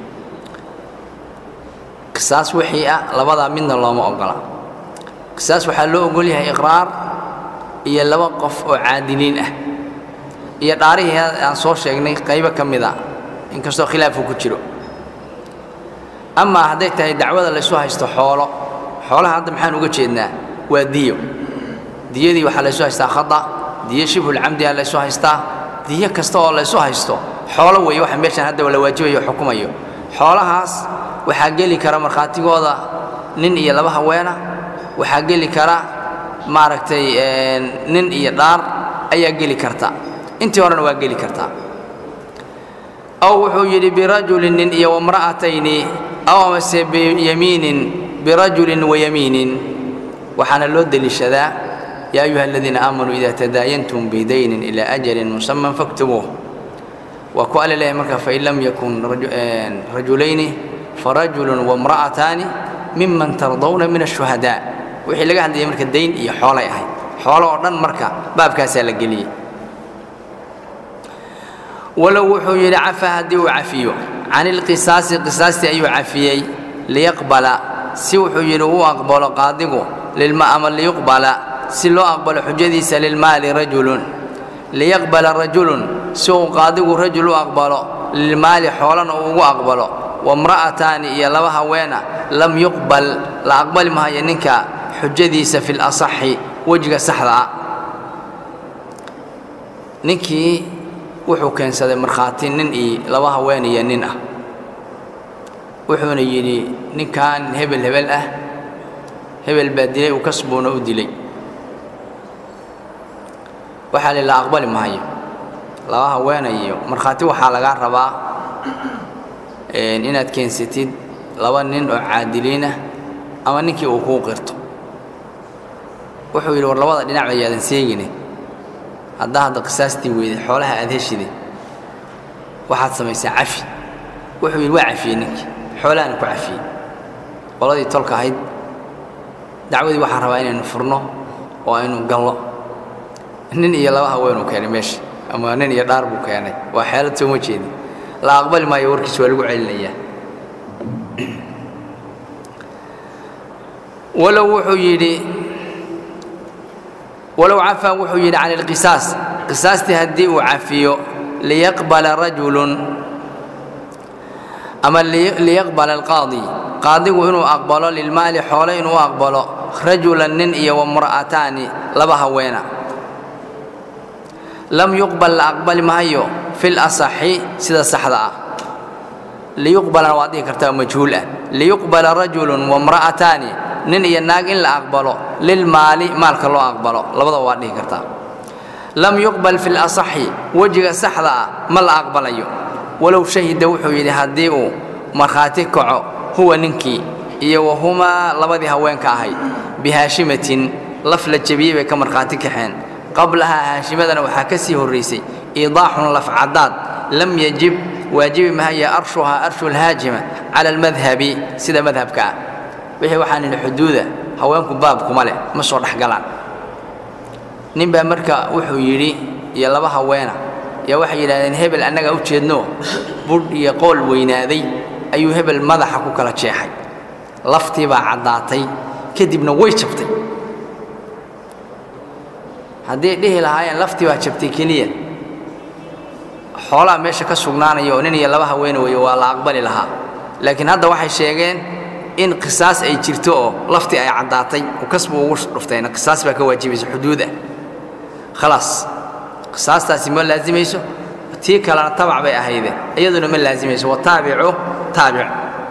qisaas wixii ah labadaa midna looma ogola qisaas waxaa loo ogol yahay iqraar iyo laba qof oo caadiliin ah iyo dhaarihii aan soo sheegnay qaybo ka mid a inkastoo khilaafku ku jiro amaa hadday tahay dacwada laysu haysto xoolo xoolaha hadda maxaan uga jeednaa waa diyo diyadii waxaa laysu haystaa khada diyo shibhulcamdiha laysu haystaa diyo kasta oo laysu haysto xoolo weeye waxa meeshaan hadda la waajibayo o xukumayo xoolahaas waxaa geli kara markhaatigooda nin iyo laba haweena waxaa geli kara maaragtay nin iyo dhaar ayaa geli karta intii horena waa geli kartaa aw wuxuu yidhi birajulin nin iyo wamra'atayni aw amase biyamiinin birajulin wayamiinin waxaana loo deliishadaa yaa ayuha aladiina aamanuu ida tadaayantum bidaynin ilaa ajalin musaman faktubuuh waa ku alle leeyahay marka fain lam yakun rajulayni farajulun wamra'ataani miman tardawna min ashuhadaa wixii laga hadlayay marka dayn iyo xoolay ahayd xoolo oo dhan marka baabkaasaa la geliyey walow wuxuu yidhi cafa haddii uu cafiyo can ilqisaasi qisaastii ayuu cafiyey liyaqbala si wuxuu yidhi uu aqbalo qaadigu ama liyuqbala si loo aqbalo xujadiisa lilmaali rajulun liyaqbala rajulun si uu qaadigu rajul u aqbalo lilmaali xoolana uu ugu aqbalo wamra'ataani iyo laba haweena lam yuqbal la aqbali mahayo ninka xujadiisa fi lasaxi wejiga saxda ah ninkii wuxuu keensaday markhaati nin iyo laba haween iyo nin ah wuxuuna yidhi ninkan hebel hebel ah hebel baa dilay uu kasbuuna u dilay waxaa li la aqbali mahayo laba haweena iyo markhaati waxaa lagaa rabaa inaad keensatid laba nin oo caadiliin ah ama ninkii uu kuu qirto wuxuu yidhi war labada dhinac ayaadan seegine haddaa hadda qisaastii weyday xoolaha aad heshide waxaad samaysaa cafi wuxuu yidhi waa cafiyey ninkii xoolahana ku cafiyey qoladii tolka ahayd dacwadii waxaan rabaa inaynu furno oo aynu gallo nin iyo laba haweenuu keenay meesha ama nin iyo dhaar buu keenay waa xeelad sooma jeedin la aqbali maayo warkiis waa lagu celinayaa walow wuxuu yidhi walow cafaa wuxuu yidhi can ilqisaas qisaastii haddii uu cafiyo liyaqbala rajulun ama liyaqbala alqaadi qaadigu inuu aqbalo lilmaali xoole inuu aqbalo rajulan nin iyo wamra'ataani laba haweena lam yuqbal la aqbali maayo fi lasaxi sida saxda ah liyuqbalana waad dhihi kartaa majhuul ah liyuqbala rajulun wamra'ataani nin iyo naag in la aqbalo lilmaali maalka loo aqbalo labadaba waad dhihi kartaa lam yuqbal fi lasaxi wejiga saxda ah ma la aqbalayo walow shahida wuxuu yidhi haddii uu markhaati kaco huwa ninkii iyo wahumaa labadii haweenka ahayd bihaashimatin laf la jebiyey bay ka markhaati kaxeen qablahaa haashimadana waxaa ka sii horraysay iidaaxun lafcadaad lam yajib waajibi mahaya arshuhaa arshu lhaajima cala almadhabi sida madhabka ah wixii waxaan idhi xuduuda haweenku baabkuma leh ma soo dhexgalaan nin baa marka wuxuu yidhi iyo laba haweena yaa waxay yidhahdeen hebel annagaa u jeedno budh iyo qool weynaaday ayuu hebel madaxa ku kala jeexay laftii baa caddaatay kadibna way jabtay hadday dhihi lahaayeen laftii baa jabtay keliya xoolaa meesha ka sugnaanaya oo nin iyo laba haweene weeye waa la aqbali lahaa laakiin hadda waxay sheegeen in qisaas ay jirto oo laftii ay caddaatay oo kasbu ugu dhuftayna qisaas baa ka waajibaysa xuduud ah khalaas qisaastaasi ma laazimayso tii kalena tabac bay ahayde iyaduna ma laazimayso wataabicu taabic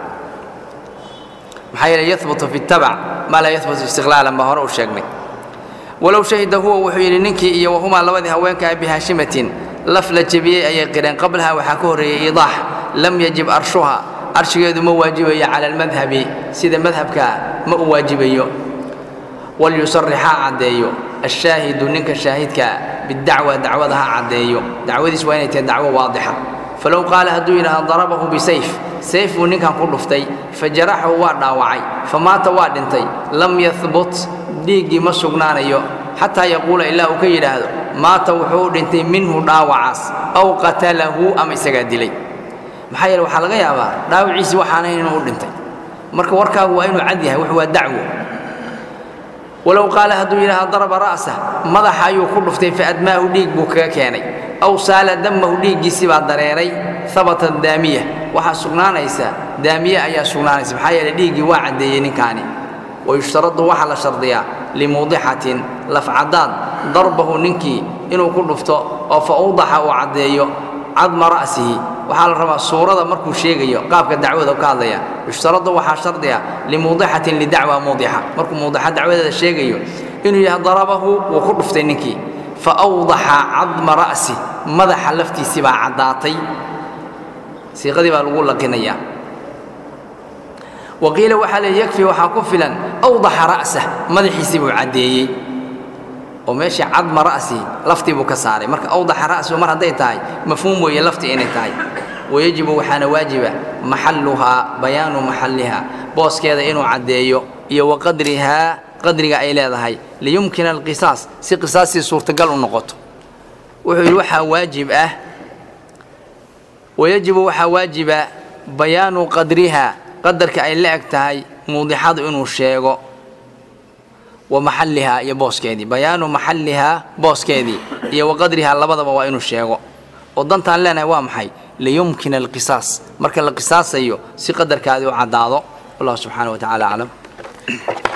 maxaa yeele yahbutu fi tabac maa laa yahbutu istiqlaalan baa hore u sheegnay walow shahida huwa wuxuu yidhi ninkii iyo wahumaa labadii haweenkaa bihaashimatin laf la jebiyey ayay qireen qablaha waxaa ka horreeyey iidaax lam yajib arshuha arshigeedu ma waajibayo cala almadhabi sida madhabkaa ma u waajibayo walyusarixaa caddeeyo ashaahidu ninka shaahidkaa bidacwa dacwada ha caddeeyo dacwadiis waa inay tahay dacwo waadixa falow qaala hadduu yidhaahdo darabahu bisayf sayf buu ninkan ku dhuftay fajaraxahu waa dhaawacay famaata waa dhintay lam yahbut dhiiggii ma sugnaanayo xataa yaquula ilaa uu ka yidhaahdo maata wuxuu u dhintay minhu dhaawacaas aw qatalahu ama isagaa dilay maxaa yeele waxaa laga yaabaa dhaawiciisii waxaanayn inuu u dhintay marka warkaagu waa inuu cad yahay wuxu waa dacwo walow qaala hadduu yidhaahdo daraba ra'sah madaxa ayuu ku dhuftay faadmaahu dhiig buu kaga keenay aw saala damahu dhiiggiisii baa dareeray habata daamiya waxaa sugnaanaysa daamiye ayaa sugnaanaysa maxaa yeele dhiiggii waa caddeeyey ninkaani wayushtaradu waxaa la shardiyaa limuudixatin lafcadaad darbahu ninkii inuu ku dhufto oo fa awdaxa uu caddeeyo cadma ra'sihi waxaa la rabaa suurada markuu sheegayo qaabka dacwada ka hadlaya yushtaradu waxaa shardiya limuudixatin lidacwa muudixa markuu muudixa dacwadeeda sheegayo inuu yahay darabahu wuu ku dhuftay ninkii fa awdaxa cadma ra'si madaxa laftiisii baa caddaatay siiqadii baa lagu laqinayaa waqiila waxaa leey yakfi waxaa ku filan awdaxa ra'sah madaxiisii buu caddeeyey oo meeshii cadma ra'si laftii buu ka saaray marka awdaxa ra'sigu mar hadday tahay mafhuum weeye laftii inay tahay wayajibu waxaana waajiba maxalluhaa bayaanu maxalliha booskeeda inuu caddeeyo iyo wa qadrihaa qadriga ay leedahay liyumkina alqisaas si qisaastii suurtagal u noqoto wuxuu yidhi waxaa waajib ah wayajibu waxaa waajiba bayaanu qadriha qadarka ay la eg tahay muudixadu inuu sheego wa maxallihaa iyo booskeedii bayaanu maxallihaa booskeedii iyo wa qadrihaa labadaba waa inuu sheego oo dantaan leenahay waa maxay liyumkina alqisaas marka la qisaasayo si qadarkaadii u caddaado wallahu subxaana wa tacala aclam